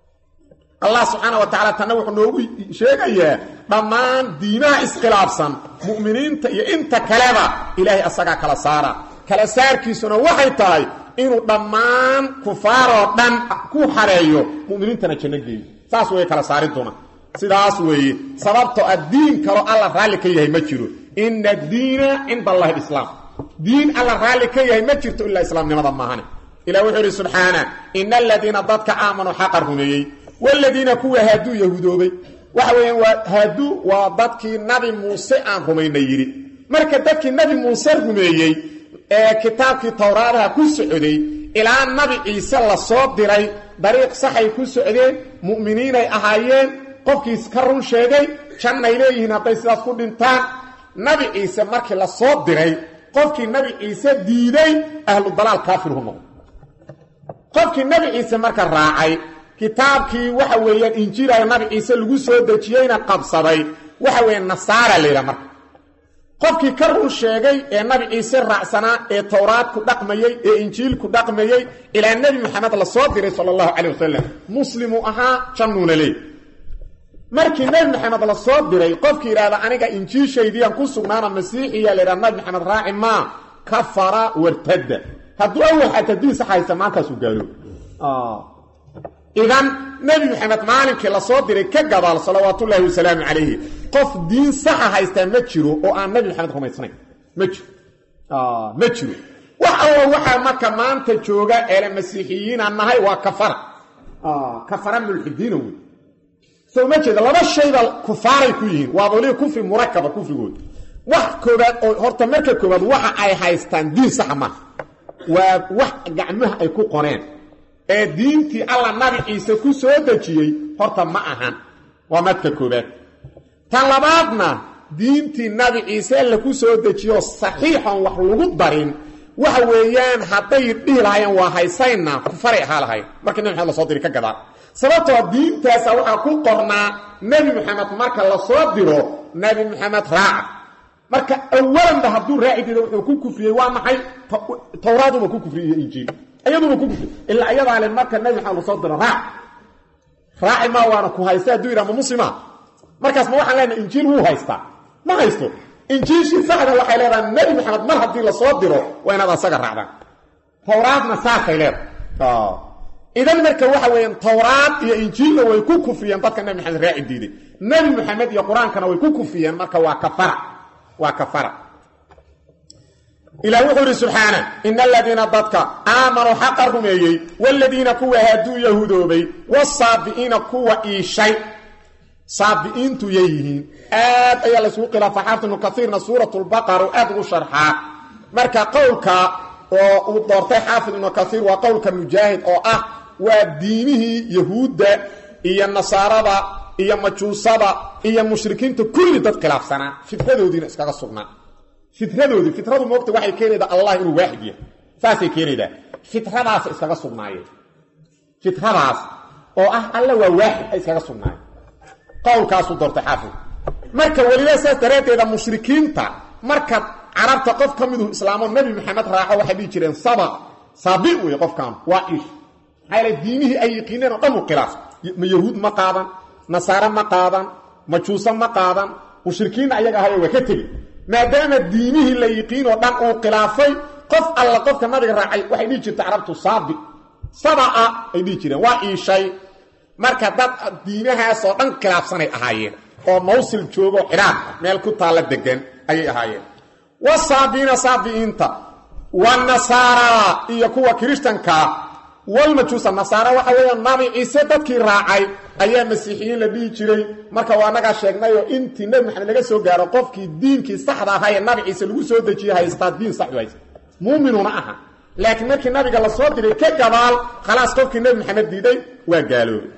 allah subxaana wa tacala tanna wuxuu noogu sheegayaa dhammaan diimaha iskhilaafsan mu'miniinta iyo inta kaleba ilaahay asagaa kala saara kala saarkiisuna waxay tahay inuu dhammaan kufaaroo dhan ku xareeyo mu'miniintana janno geeyo saas way kala saari doona sidaas weeye sababtoo a diin kaloo alla raalli ka yahay ma jiro ina addiina cinda allahi alislaam diin alla raalli ka yahay ma jirto ilaa islaamnimada maahane ilah wuxuu idhi subxaana ina aladiina dadka aamanuu xaqa rumeeyey waaladiina kuwa haaduu yahuudoobay waxa weeyaan waa haaduu waa dadkii nabi muuse aan rumayna yidhi marka dadkii nabi muuse rumeeyey ee kitaabkii towraadaha ku socday ilaa nabi ciise la soo diray dariiq saxay ku socdeen mu'miniinay ahaayeen qofkiis ka run sheegay jannay leeyihiin hadday sidaas ku dhintaan nabi ciise markii la soo diray qofkii nabi ciise diiday ahlu dalaal kaafirhu noqdo qofkii nabi ciise marka raacay kitaabkii waxa weeyaan injiilaya nabi ciise lagu soo dejiyeyna qabsaday waxa weeye nasaara layidhaha marka qofkii ka run sheegay ee nabi ciise raacsanaa ee towraad ku dhaqmayey ee injiil ku dhaqmayey ilaa nebi maxamed la soo diray sala allahu calay wasalam muslimuu ahaa jannuuna leey markii nebi maxamed la soo diray qofkii yidhahda aniga injiilshaydiyaan ku sugnaana masiixiya la yidhaha nabi maxamed raaci maa kafara wartadda hadduu awal xataa diin sax haysta maantaasuu gaalo idan nebi maxamed maalinkii la soo diray ka gadaal salawaatullaahi wasalaamu calayhi qof diin saxa haystaa ma jiro oo aan nebi maxamed rumaysnayn ma jiro ma jiro wax allo waxaa marka maanta jooga eele masiixiyiinaan nahay waa kafara kafara mulxidiina wey soo ma jeeda laba shayba kufaaray ku yihiin waa waliba kufri murakaba kufrigooda wax koobaad oo horta marka koobaad waxa ay haystaan diin saxa maaha waa wax gacmaha ay ku qoreen ee diintii alla nabi ciise ku soo dejiyey horta ma ahan waa madka koobaad tan labaadna diintii nabi ciise alla ku soo dejiyo saxiixon wax lagu darin waxa weeyaan hadday dhihi lahaayeen waa haysayna kufaray ahaa lahayn markii nabi maxamed lasoo diri ka gadaan sababtoo diintaasa waxaa ku qornaa nebi maxamed marka la soo diro nebi maxamed raaca marka awalanba hadduu raaci dido wuxuu ku kufriyey waa maxay towraaduba ku kufriyey injiil iyaduba ku kufriy ilaa iyadaa le marka nebi maxamed lasoo diro raac raaci maa waana ku haysta hadduu yidhaha ma muslima markaas ma waxaan leenahay injiil wuu haystaa ma haysto injiilshii saxda waxay leedahay nebi maxamed mar haddii lasoo diro waa inaad asaga raacdaan towraadna saasay leedahay idan marka waxa weeyaan towraad iyo injiilna way ku kufriyeen dadka nebi maxamed raaci diiday nebi maxamed iyo qur-aankana way ku kufriyeen marka waa kafara waa kafara ilah wuxuu idhi subxaana ina aladiina dadka aamanuu xaqa rumeeyey waaladiina kuwa haaduu yahuudoobay wasaabi'iina kuwa iishay saabi'iintu yay yihiin aad ayaa laysugu khilaafa xaafid ibnu kaiirna suuratulbaqara u aad ugu sharxaa marka qowlka oo uu doortay xaafid ibnu kaiir waa qowlka mujaahid oo ah waa diimihii yahuudda iyo nasaarada iyo majuusada iyo mushrikiinta kulli dad khilaafsanaa fitradoodiina iskaga sugnaa fitradoodii fitradu moogta waxay keenaydaa allah inuu waaxid yahay saasay keenaydaa fitradaasa iskaga sugnaayeen fitradaas oo ah alla waa waaxid ay iskaga sugnaayeen qowlkaasuu doortay xaafid marka weliba saas daraaddeeda mushrikiinta marka carabta qof ka midu islaamo nebi maxamed raaco waxay dhihi jireen saba saabi wey qofkan waa ish maxaa yale diimihii ay yiqiineen oo dhan u khilaaf ma yahuud ma qaadan nasaare ma qaadan majuuso ma qaadan mushrikiinna ayaga ahayo waa ka tegi maadaama diimihii la yiqiin oo dhan uu khilaafay qof alla qofka nabiga raacay waxay dhihi jirta carabtu saabi sabaa ay dhihi jireen waa iishay marka dad diimahaasoo dhan khilaafsanay ahaayeen oo mawsil joogo xidhaan meel ku taalla degan ayay ahaayeen wasaabiina saabi'iinta wanasaara iyo kuwa kirishtankaa walmajuusa nasaara waxa weeyaan nabi ciise dadkii raacay ayaa masiixiyiin la dhihi jiray marka waa nagaa sheegnayoo intii nebi maxamed laga soo gaaro qofkii diinkii saxda ahaa ee nabi ciise lagu soo dejiyey haystaa diin saxdu haysta muuminuna aha laakiin markii nabiga la soo diray ka gadaal khalaas qofkii nebi maxamed diiday waa gaaloobay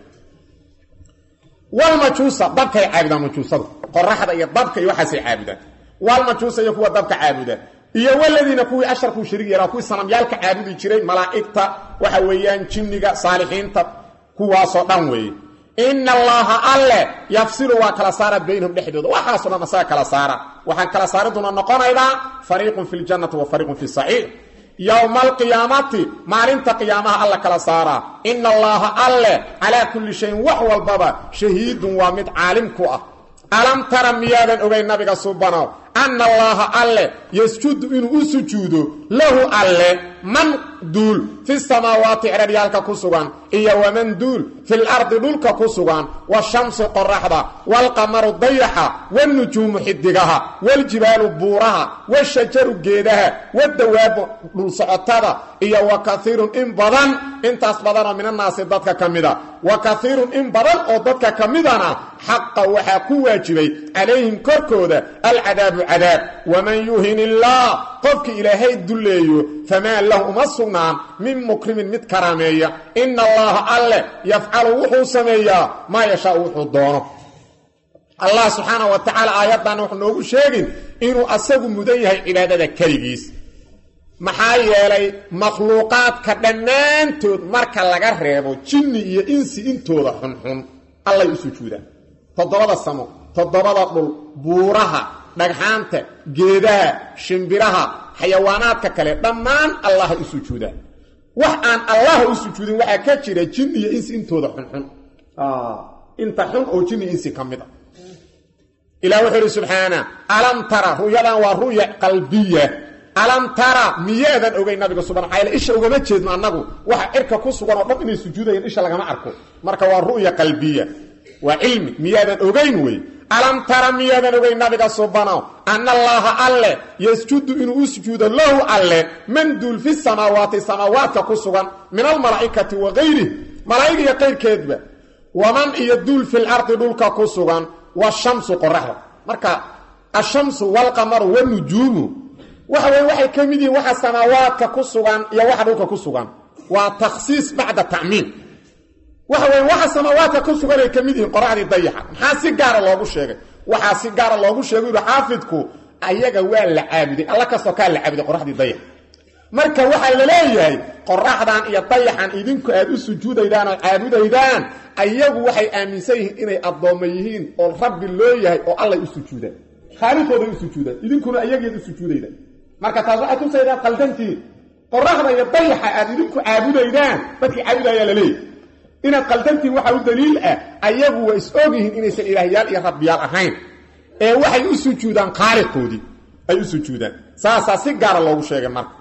walmajuusa dabkay caabudaan majuusada qoraxda iyo dabka iyo waxaasay caabudaan walmajuusa iyo kuwa dabka caabuda iyo waladiina kuwii asharkuu shariig yeelaa kuwii sanamyaalka caabudi jiray malaa'igta waxa weeyaan jinniga saalixiinta kuwaasoo dhan weeye ina allaha alle yafsilu waa kala saara baynahum dhexdooda waxaasoo dhan asaga kala saara waxaan kala saariduna noqonaydaa fariiqun fi ljannati wa fariiqun fi saciir yowma alqiyaamati maalinta qiyaamaha alla kala saaraa ina allaha alle calaa kulli shayin wax walbaba shahiidun waa mid caalim ku ah alam tara miyaadan ogayn nabiga subanow anna allaaha alle yasjudu inuu u sujuudo lahu alle man duul fi samaawaati ceraryaalka ku sugan iyo waman duul fil ardi dhulka ku sugan washamsu qoraxda waalqamaru dayaxa wanujuumu xidigaha waljibaalu buuraha washajaru geedaha wadawaabu dhulsocotada iyo wa kaiirun in badan intaas badanoo minannaasi dadka ka mida wa kaiirun in badan oo dadka ka midana xaqa waxaa ku waajibay calayhim korkooda alcadaabu cadaab waman yuhin illaah qofkii ilaahay dulleeyo famaa lahu uma sugnaan min mukrimin mid karaameeya ina allaha alle yafcalu wuxuu sameeyaa maa yashaau wuxuu doono allah subxaana wa tacaala aayaddan wuxuu noogu sheegin inuu asagu mudan yahay cibaadada keligiis maxaa yeelay makhluuqaadka dhammaantood marka laga reebo jinni iyo insi intooda xunxun allay u sujuudaan toddobada samo toddobada dhul buuraha dhagxaanta geedaha shimbiraha xayawaanaadka kale dhammaan allaha u sujuudaan wax aan allaha u sujuudin waxaa ka jira jin iyo insi intooda xunxun inta xun oo jin iyo insi ka mid a ilah wuxuu ihi subxaana alam tara ru'yadan waa ru'ya qalbiya alam tara miyaadan ogay nabiga suban maxaa yaele isha ugama jeedno annagu waxa cirka ku sugan oo dhan inay sujuudayaan isha lagama arko marka waa ru'ya qalbiya waa cilmi miyaadan ogayn wey alam tara miyaadan ogayn nabiga subanow anna allaaha alle yasjudu inuu u sujuudo lahu alle man duul fi samaawaati samaawaadka ku sugan min almalaa'ikati wa gayrih malaa'ig iyo qayrkeedba waman iyo duul fil ardi dhulka ku sugan washamsu qoraxda marka ashamsu walqamaru wanujuumu waxa weye waxay ka mid yihiin waxa samaawaadka ku sugan iyo waxa dhulka ku sugan waa takhsiis bacda tacmiim waxa weye waxa samaawaadka ku sugan ay ka mid yihiin qoraxdii dayaxa maxaa si gaara loogu sheegay waxaa si gaara loogu sheegay yidhi xaafidku ayaga waa la caabuday alla kastoo kaa la caabuday qoraxdii dayaxa marka waxaa la leeyahay qoraxdan iyo dayaxan idinku aad u sujuudaydaan oo caabudaydaan ayagu waxay aaminsan yihiin inay addoommo yihiin oo rabbi loo yahay oo allay u sujuudaan khaaliqooday u sujuudaan idinkuna ayageed u sujuudaydaan marka taas waxay tusaydaan qaldantiin qoraxda iyo dayaxa aad idinku caabudaydaan dadkii caabudayaa la leeyahy inaad qaldantiin waxaa u daliil ah ayagu waa is og yihiin inaysan ilaahyaal iyo rabbiyaal ahayn ee waxay u sujuudaan khaaliqoodii ay u sujuudaan saasaa si gaara loogu sheegay marka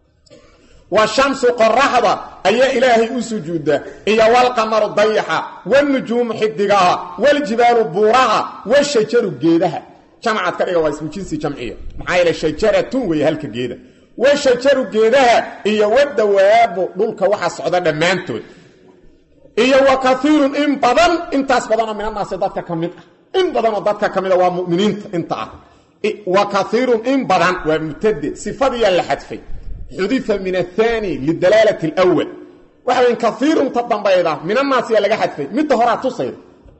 wa shamsu qoraxda ayaa ilaahay u sujuuda iyo walqamaru dayaxa wanujuumu xidigaha waljibaalu buuraha washajaru geedaha jamcaad ka dhiga waa ismu jinsi jamciya maxaa yeele shajaratun weeye halka geeda washajaru geedaha iyo wadawaabu dhulka waxa socda dhammaantood iyo wa kaiirun in badan intaas badanoo minanaasi dadka ka mid ah in badanoo dadka ka mid a waa muminiinta inta ah wa kaiirun in badan waa mubtade sifadiyaa la xadfay xudifa min athani lidalaalati alwal waxa weyn kaiirun ta dambayda minanaasiyaa laga xadfay midda horaa tusayda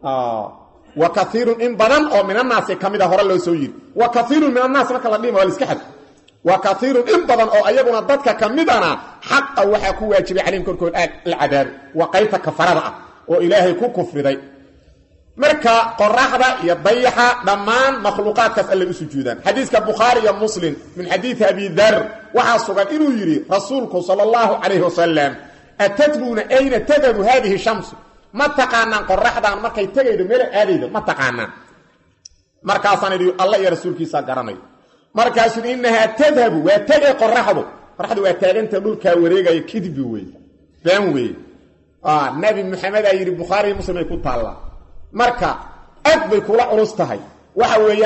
wa kaiirun in badan oo minanaasi ka mid a hore loo soo yiri wa kaiirun min annaas marka la dhima waa la iska xadfay wa kaiirun in badan oo ayaguna dadka ka midana xaqa waxaa ku waajibay calayhim korkood alcadaabi waa qaybta kafarada ah oo ilaahay ku kufriday marka qoraxda iyo dayaxa dhammaan makhluuqaadkaas allay u sujuudaan xadiiska bukhaari iyo muslim min xadiidi abi dar waxaa sugan inuu yidhi rasuulku sala allahu calayhi wasalam atadruuna ayna tadabu haadihi shamsu ma taqaanaan qoraxdan markay tegaydo meela aadaydo ma taqaanaan markaasaan idhi alla iyo rasuulkiisaa garanayo markaasuu yidhi innahaa tadhabu waa tegay qoraxdu qoraxdu waa taaganta dhulkaa wareegaya kidbi weeye been weeye nabi maxamedaa yidhi bukhaariiyo muslim ay ku taallaa marka aad bay kula culus tahay waxa weeyaan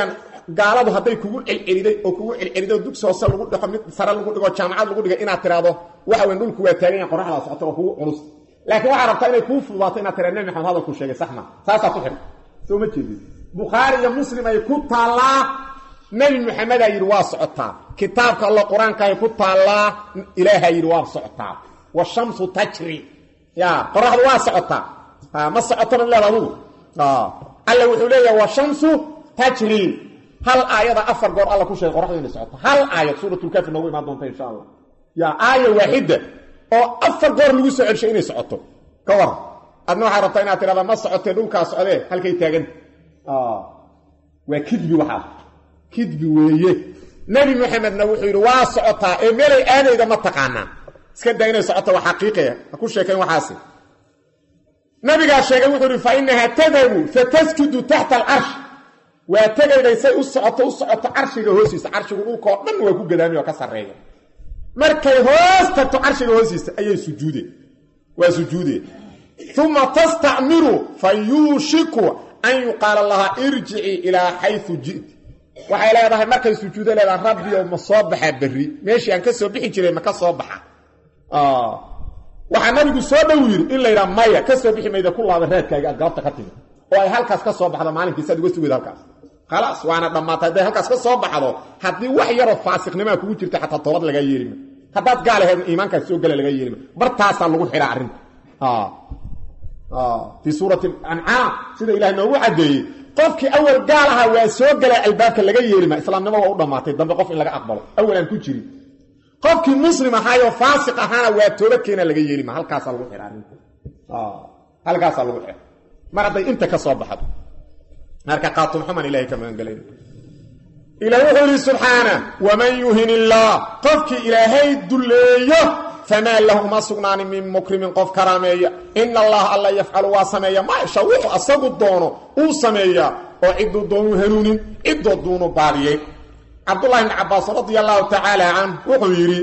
gaaladu hadday kugu celceliday oo kugu celceliday oo dugsi hoose lagu dhigo mid sare lagu dhigo jaamacad lagu dhigo inaad tiraahdo waxa weyn dhulku waa taagan yahay qoraxda socota oo kugu culus laakiin waxaa rabtaa inay kuu fududaato inaad tiraa nebi maxamed hadalku sheegay sax ma saasaa ku xidhan soo ma jeedid bukhaari iyo muslim ay ku taallaa nebi maxamedaa yidhi waa socotaa kitaabka allo qur-aanka ay ku taallaa ilaahaa yidhi waa socotaa washamsu tajri ya qoraxdu waa socotaa ma socotona leeda adugu alla wuxuu leeyahay washamsu tajri hal aayada afar goor alla ku sheegay qoraxdu inay socoto hal aayad suuratulkaafi noogu imaan doonta insha allah ya aaya waaxida oo afar goor lagu soo celshay inay socoto ka waran adna waxaa rabtaa inaad tirahda ma socotee dhulkaa socdee halkay taaganta waa kidbi waxaa kidbi weeye nebi maxamedna wuxuu yidhi waa socotaa ee meelay aadayda ma taqaanaa iska daa inay socoto waa xaqiiqaya ha ku sheekayn waxaasi nabigaa sheegay wuxuu yidhi fa inahaa tadabu fatasjudu taxta alcarsh waa tegayday say u socoto u socoto carshiga hoostiisa carshigu dhulkao dhan waa ku gadaamay oo ka sarreeya markay hoos tagto carshiga hoostiisa ayay sujuudeen waa sujuudeen uma tastacmiru fa yuushiku an yuqaala lahaa irjicii ilaa xayu ji'ti waxay leedahay markay sujuudo leedahay rabbiyow ma soo baxaa berri meeshii aan ka soo bixi jiray ma ka soo baxa waxaa nabigu soo dhow yidhi in laydhaha maya ka soo bixi mayda ku laaba raadkaaga aad galabta ka timi oo ay halkaas ka soo baxdo maalinkiis aad uga sugeed halkaas khalaas waana dhammaatay hadday halkaas ka soo baxdo haddii wax yaroo faasiqnimaa kugu jirta xataa toobad lagaa yeelima haddaad gaal aheed iimaankaas soo gala lagaa yeelima bartaasaa lagu xidhaa arrinta fii suurati ancaam sida ilahay noogu caddeeyey qofkii awal gaal ahaa waa soo galaa albaabka laga yeelima islaamnimo waa u dhammaatay dambe qof in laga aqbalo awal aan ku jirin qofkii muslim ahaayoo faasiq ahaana waa toobad keena laga yeelima halkaasaa lagu xidha arrinta halkaasaa lagu xidha mar hadday inta ka soo baxdo marka qaatumxuman ilahay ka magangelan ila wuxuu yidhi subxaana waman yuhin illaah qofkii ilaahay dulleeyo famaa lahu uma sugnaanin min mukrimin qof karaameeya ina allaha alla yafcalu waa sameeya maa yasha wuxuu asagu doono uu sameeyaa oo cidduu doonu hanuunin ciddoo duunu baadiyey cabdullahi bni cabbaas radia allahu tacaala canh wuxuu yidhi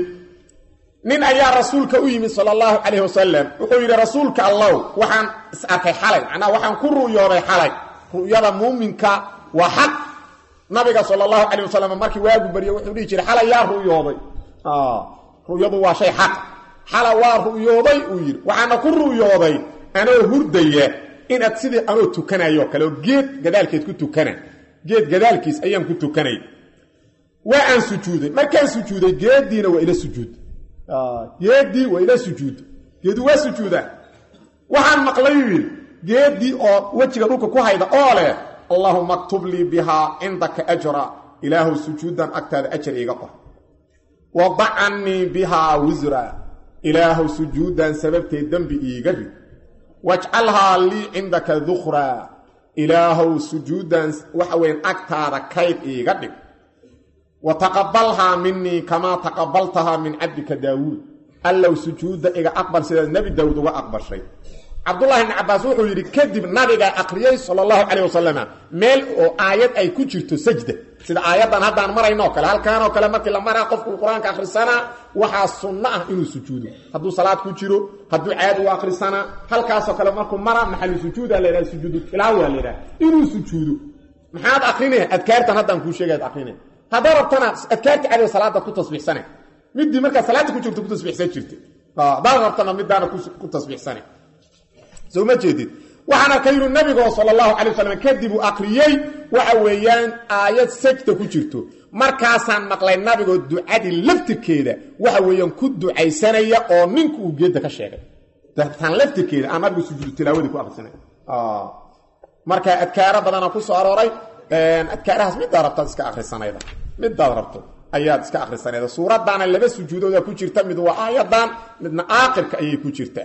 nin ayaa rasuulka u yimid sala allahu calayh wasalam wuxuu yidhi rasuulka allow waxaan is arkay xalay macnaha waxaan ku ru'yooday xalay ru'yada muuminka waa xaq nabiga sala allahu calayh wasalam markii waagu baryo wuxuu dhihi jiray xalay yaa ru'yooday ru'yadu waa shay xaq xala waa ru'yooday uu yidhi waxaana ku ru'yooday anoo hurdaya inaad sidii anoo tukanayo kale oo geed gadaalkeed ku tukana geed gadaalkiis ayaan ku tukanay waa aan sujuuday markaan sujuuday geediina waa ila sujuud geedii waa ila sujuud geedu waa sujuudaa waxaan maqlayuu yidhi geedii oo wejiga dhulka ku hayda oo leh allahuma aktub lii bihaa cindaka ajra ilaahu sujuudan agtaada ajar iiga qor wadac cannii bihaa wisra ilaahu sujuudan sababteed dembi iiga rid wajcalhaa lii cindaka dukraa ilaahow sujuudan waxa weyn agtaada kayd iiga dhig wa taqabalhaa minii kamaa taqabaltahaa min cabdika daawuud allow sujuudda iga aqbal sidaad nebi daawuud uga aqbashay cabdullahi bni cabbaas wuxuu yidhi kadib nabigaa aqriyey sala allahu calayh wasalama meel oo aayad ay ku jirto sajda sida aayaddan haddaan marayno kale halkaanoo kale markii la maraa qofku qur-aanka akhrisanaa waxaa sunno ah inuu sujuudo hadduu salaad ku jiro hadduu caadi u akhrisanaa halkaasoo kale markuu mara maxalu sujuuda laydhaha sujuudu tilaawa laydhaha inuu sujuudo maxaad akrinaya adkaartan haddaan kuu sheegay ad akrinaya haddaa rabtana adkaarta caadiga salaada ku tasbiixsane midii markaa salaada ku jirto ku tasbiixsan jirta haddaad rabtana midaana ku tasbiixsane soo ma jeedid waxaan arkay yidhi nabigo sala allahu calay wasalam kadib uu akriyey waxa weeyaan aayad sajda ku jirto markaasaan maqlay nabigoo ducadii laftirkeeda waxa weeyaan ku ducaysanaya oo ninku uu geedda ka sheegay tan laftirkeeda aan nabigu sujuudu tilaawadii ku akrisanay marka adkaaro badana ku soo arooray adkaarahaas midaad rabtaad iska akrisanayda midaad rabto ayaad iska akrisanayda suuraddaana laba sujuudooda ku jirta mid waa aayadan midna aaqirka ayay ku jirtaa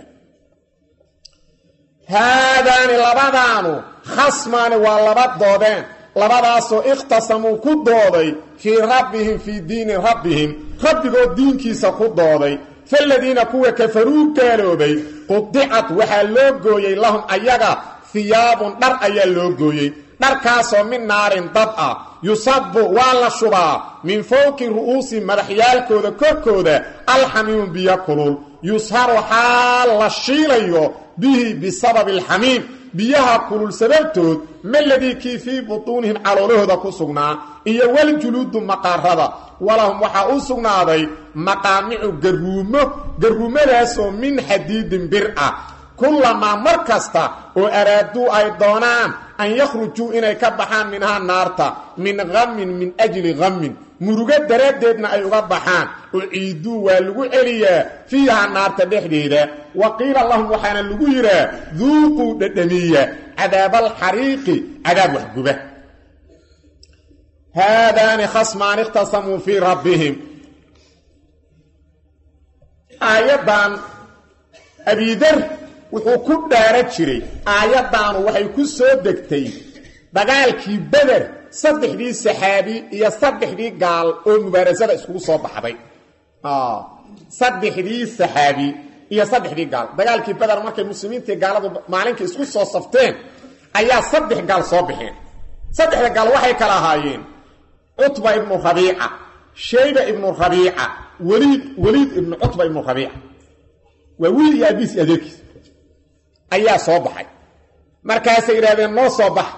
haadaani labadaanu khasmaani waa laba doodeen labadaasoo ikhtasamuu ku dooday fii rabbihim fii diini rabbihim rabbigood diinkiisa ku dooday faladiina kuwa kafaruu gaaloobay qudicad waxaa loo gooyey lahum ayaga hiyaabun dhar ayaa loo gooyey dharkaasoo min naarin dab ah yusabu waa la shubaa min fowqi ru'uusi madaxyaalkooda korkooda alxamiimu biyo kulul yusharu xaal la shiilayo bihi bisababi alxamiim biyaha kulul sababtood maladii kii fii butuunihim caloolahooda ku sugnaa iyo waljuluudu maqaarada walahum waxaa u sugnaaday maqaamicu garuumo garuumadaasoo min xadiidin bir ah kullamaa mar kasta oo araaduu ay doonaan an yakhrujuu inay ka baxaan minhaa naarta min hamin min ajli hamin murugo daraaddeedna ay uga baxaan uciiduu waa lagu celiyaa fiihaa naarta dhexdeeda wa qiila lahum waxaana lagu yidhaa duuquu dhadhamiya cadaabalxariiqi cadaab waxguba haadaani khasmaan ikhtasamuu fii rabbihim aayaddan abidar wuxuu ku dhaara jiray aayaddaanu waxay ku soo degtay dagaalkii beder saddexdii saxaabi iyo saddexdii gaal oo mubaarasada iskugu soo baxday saddexdii saxaabi iyo saddexdii gaal dagaalkii beder markay muslimiintii gaaladu maalinka isku soo safteen ayaa saddex gaal soo baxeen saddexda gaal waxay kala ahaayeen cutba ibnu rabiica shayba ibnu rabiica wliid weliid ibnu cutba ibnu rabiica waa wiil iyo abiis iyo adeerkiis ayaa soo baxay markaasay yidhahdeen noo soo bax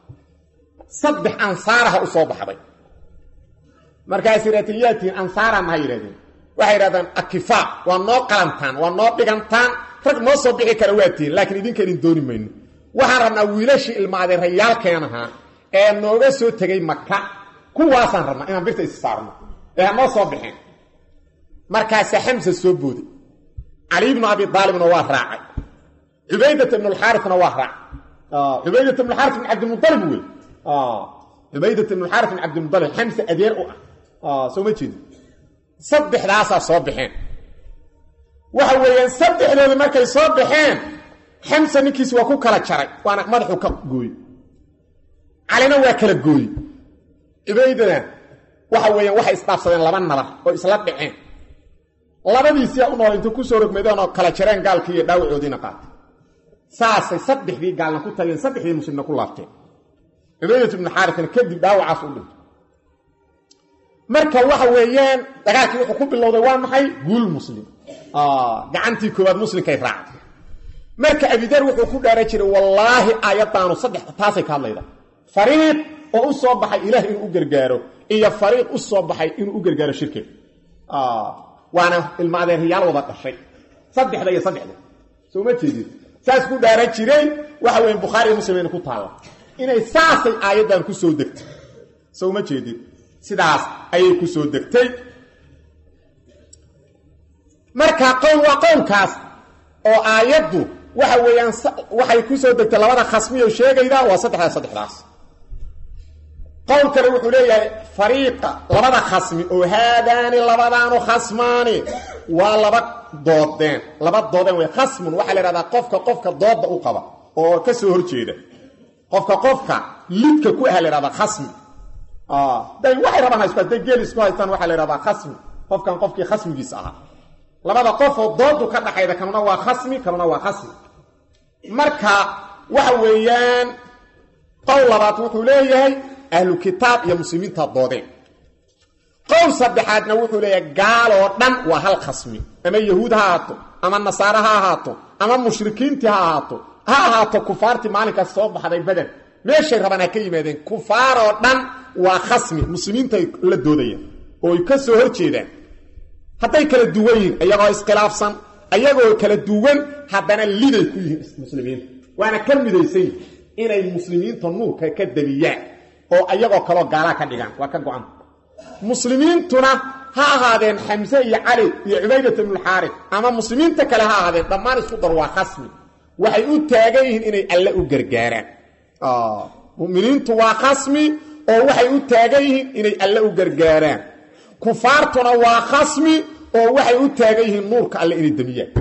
saddex ansaaraha u soo baxday markaasay yidhahdeen yaa tihiin ansaara maha yidhahdeen waxay yidhahdeen akifaa waa noo qalantaan waa noo dhigantaan rag noo soo bixi kara waa tihiin laakiin idinka idin dooni mayno waxaan rabnaa wiilashii ilmaadeen rayaalkeenahaa ee nooga soo tegay maka kuwaasaan rabnaa inaan birta is saarno ee ha noo soo baxeen markaasaa xamsa soo booday cali ibnu abi aalibna waa raacay cubaydat ibn alxaarina waa raacay cubaydat ibn xaari ibn cabdilmualib wey cubaydat ibn xaari ibn cabdilmualib xamse adeer u ah soo ma jeedi saddexdaasaa soo baxeen waxa weeyaan saddexdooda markay soo baxeen xamsa ninkiisi waa ku kala jaray waana madaxuu ka gooye calina waa kala gooye cubaydana waxa weeyaan waxay isdhaafsadeen laba nabar oo isla dhaceen labadiisiyaa u nool inta ku soo rogmadeen oo kala jareen gaalkii iyo dhaawacoodiina qaatay saasay saddexdii gaalna ku tageen saddexdii muslimna ku laabteen cubaydat ibnu xaarisna kadib dhaawacaas u dhintay marka waxa weeyaan dagaalkii wuxuu ku bilowday waa maxay guul muslim gacantii koowaad muslimkay raacday marka abidar wuxuu ku dhaara jiray wallaahi aayaddaanu saddex taasay ka hadlayda fariiq oo u soo baxay ilaah inuu u gargaaro iyo fariiq u soo baxay inuu u gargaaro shirkeed waana ilma adeeryaal wada dhashay saddexda iyo saddexda soo ma jeedid saas ku dhaara jiray waxa weya bukhaari iyo muslimna ku taalla inay saasay aayaddan ku soo degtay soo ma jeedid sidaas ayay ku soo degtay marka qowl waa qowlkaas oo aayaddu waxa weeyaan waxay ku soo degtay labada khasmiyo sheegayda waa saddexdaas saddexdaas qowl kale wuxuu leeyahay fariiqa labada khasmi oo haadaani labadaanu khasmaani waa laba doodeen laba doodeen way khasmun waxaa la ihahdaa qofka qofka doodda u qaba oo ka soo horjeeda qofka qofka lidka ku aha la ihahdaa khasmi day waxay rabaan haystaan day geel isku haystaan waxaa la ihahdaa khasmi qofkan qofkii khasmigiisa ahaa labada qofoo doodu ka dhaxayda kanuna waa khasmi kanuna waa khasmi marka waxa weeyaan qowl labaad wuxuu leeyahay ahlu kitaab iyo muslimiinta doodeen qowl saddexaadna wuxuu leeyahay gaaloo dhan waa hal khasmi ama yahuud ha ahaato ama nasaare ha ahaato ama mushrikiintii ha ahaato ha ahaato kufaartii maalinkaas soo baxday beder meeshay rabaan ha ka yimaadeen kufaaroo dhan waa khasmi muslimiintay la doodayaan oo ay ka soo hor jeedaan hadday kala duwan yihiin iyagoo iskhilaafsan ayagoo kala duwan haddana liday ku yihiin muslimiinta waana ka midaysan yihin inay muslimiinta nuurka ka dabiyaan oo ayagoo kaloo gaalaa ka dhigaan waa ka go-an muslimiintuna ha ahaadeen xamse iyo cali iyo cubaydat ibnualxaaris ama muslimiinta kale ha ahaadeen dhammaan isku dar waa khasmi waxay u taagan yihiin inay alle u gargaaraan muminiintu waa khasmi oo waxay u taagan yihiin inay alle u gargaaraan kufaartuna waa khasmi oo waxay u taagan yihiin nuurka alle inay damiyaan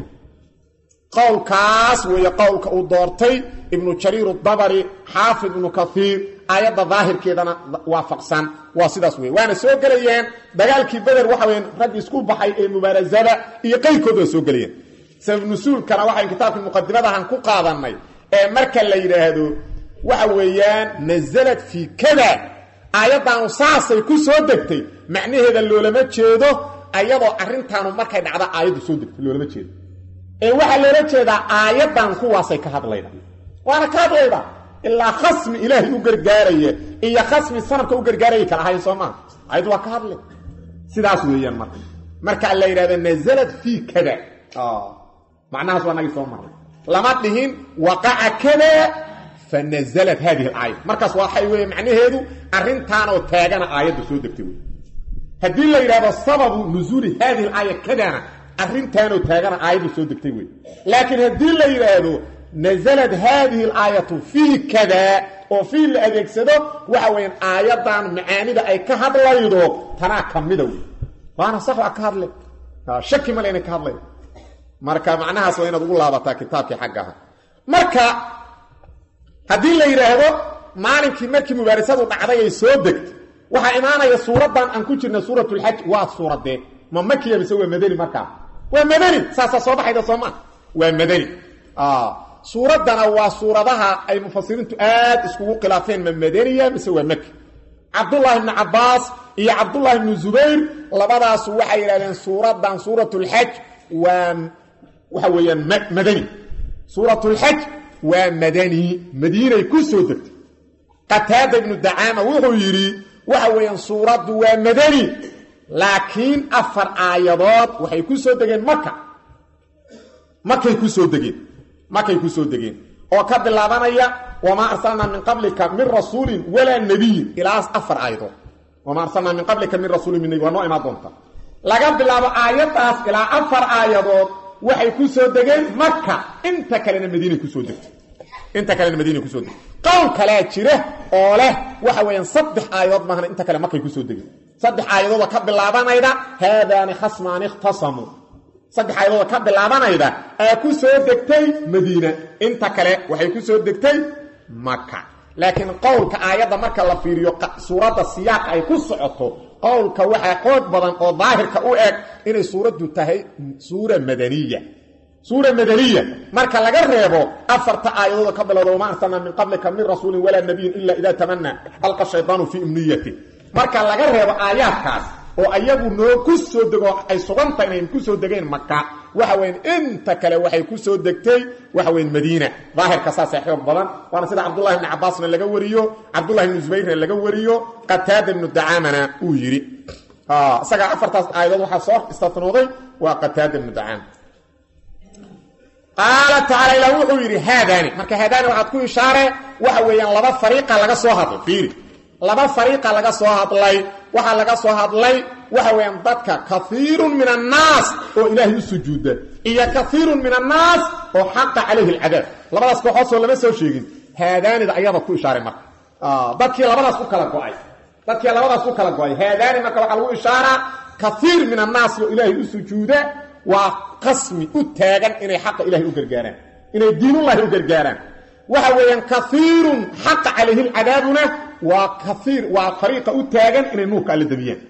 qowlkaas weeye qowlka uu doortay ibnu jariir dabari xaafid ibnu kaiir aayadda daahirkeedana waafaqsan waa sidaas wey waana soo gelayeen dagaalkii beder waxa weya raggi isku baxay ee mubaarasada iyo qayrkood waa soo gelayeen sabab nusuulkana waxayn kitaabkii muqadimadahan ku qaadanay ee marka la yidhaahdo waxa weeyaan nasalad fii kada aayaddaanu saasay ku soo degtay macnaheeda loolama jeedo ayadoo arrintaanu markay dhacda aayaddu soo degtay loolama jeedo ee waxaa loola jeedaa aayaddan kuwaasay ka hadlayda waana ka hadlayda ilaa khasmi ilaahay u gargaaraya iyo khasmi sanamka u gargaaraya kala ahayn soo maa ayad waa ka hadlay sidaas weeyaan marka marka la yidhahdo nazalad fii kada macnahaas waa nagii soo marnay lama dhihin waqaca kada fa nazalat hadihi alaaya markaas waxay weeye macnaheedu arrintaanoo taagana aayadda soo degtay wey haddii la yidhahdo sababu nuzuuli hadihi alaaya kadana arrintaanoo taagana aayadda soo degtay wey laakiin haddii la yidhaahdo nazalad haadihi alaayatu fii kada oo fii la adeegsado waxa weeyaan aayaddan macaanida ay ka hadlaydo tanaa ka mida wey waana sax waa ka hadle shaki male inay ka hadlay marka macnahaas waa inaad ugu laabataa kitaabkii xagga aha marka haddii la yidhaahdo maalinkii markii mubaarisadu dhacday ay soo degtay waxaa imaanaya suuraddan aan ku jirna suuratulxaj waa suuradee ma makiya mise waa madani markaa waa madani saasaa soo baxayda sooma waa madani suuraddana waa suuradaha ay mufasiriintu aad iskugu khilaafeen ma madaniya mise waa maki cabdullaahi ibnu cabbaas iyo cabdullaahi ibnu zubayr labadaasu waxay yidhahdeen suuraddan suuratulxaj waa waxa weeyaan madani suuratulxaj waa madani madiinay ku soo degtay qataada ibnu dacaama wuxuu yidhi waxa weeyaan suuraddu waa madani laakiin afar aayadood waxay ku soo degeen maka makay ku soo degeen makay ku soo degeen oo ka bilaabanaya wamaa arsalnaa min qablika min rasuulin walaa nebiyin ilaas afar aayadood wamaa arsalnaa min qablika min rasuulin min nebi waa noo imaan doonta laga bilaabo aayaddaas ilaa afar aayadood waxay ku soo degeen maka inta kalena madiinay kusoo degtay inta kalena madiinay kusoo degtay qowl kalea jira oo leh waxa weeyaan saddex aayadood maahna inta kale makay kusoo degeen saddex aayadooda ka bilaabanayda haadaani khasmaani ikhtasamuu saddex aayadooda ka bilaabanayda aa ku soo degtay madiina inta kale waxay ku soo degtay maka laakiin qowlka aayadda marka la fiiriyo suuradda siyaaqa ay ku socoto qowlka waxaa xoog badan oo daahirka u eg inay suuraddu tahay suura madaniya suura madaniya marka laga reebo afarta aayadooda ka bilowda wamaa arsalnaa min qablika min rasuulin walaa nabiyin ila idaa tamanaa alqa shaydaanu fii imniyati marka laga reebo aayaadkaas oo ayagu noo ku soo dego ay suganta inay ku soo degeen maka waxa weyan inta kale waxay ku soo degtay waxa weyan madiina daahirka saasee xoog badan waana sida cabdullahi ibni cabbaasna laga wariyo cabdullahi ibni zubayrna laga wariyo qataada ibnu dacaamana uu yidhi isagaa afartaas aayadood waxaa soo istatnooday waa qataada ibnu dacaama qaala tacaala ilah wuxuu yidhi haadaani marka haadaani waxaad ku ishaare waxa weeyaan laba fariiqa laga soo hadlay fiiri laba fariiqa laga soo hadlay waxaa laga soo hadlay waxa weeyaan dadka kaiirun min annaas oo ilaahay u sujuuda iyo kaiirun min annaas oo xaqa calayhi alcadaab labadaas kooxood soo lama soo sheegin haadaanida ayada ku ishaaray marka dadkii labadaas u kala go-ay dadkii labadaas u kala go-ay haadaani marka waxaa lagu ishaaraa kaiir min annaas oo ilaahay u sujuuda waa qasmi u taagan inay xaqa ilahay u gargaaraan inay diinullahi u gargaaraan waxa weeyaan kaiirun xaqa calayhi lcadaabuna waa kaiir waa fariiqa u taagan inay nuurka alla damiyaan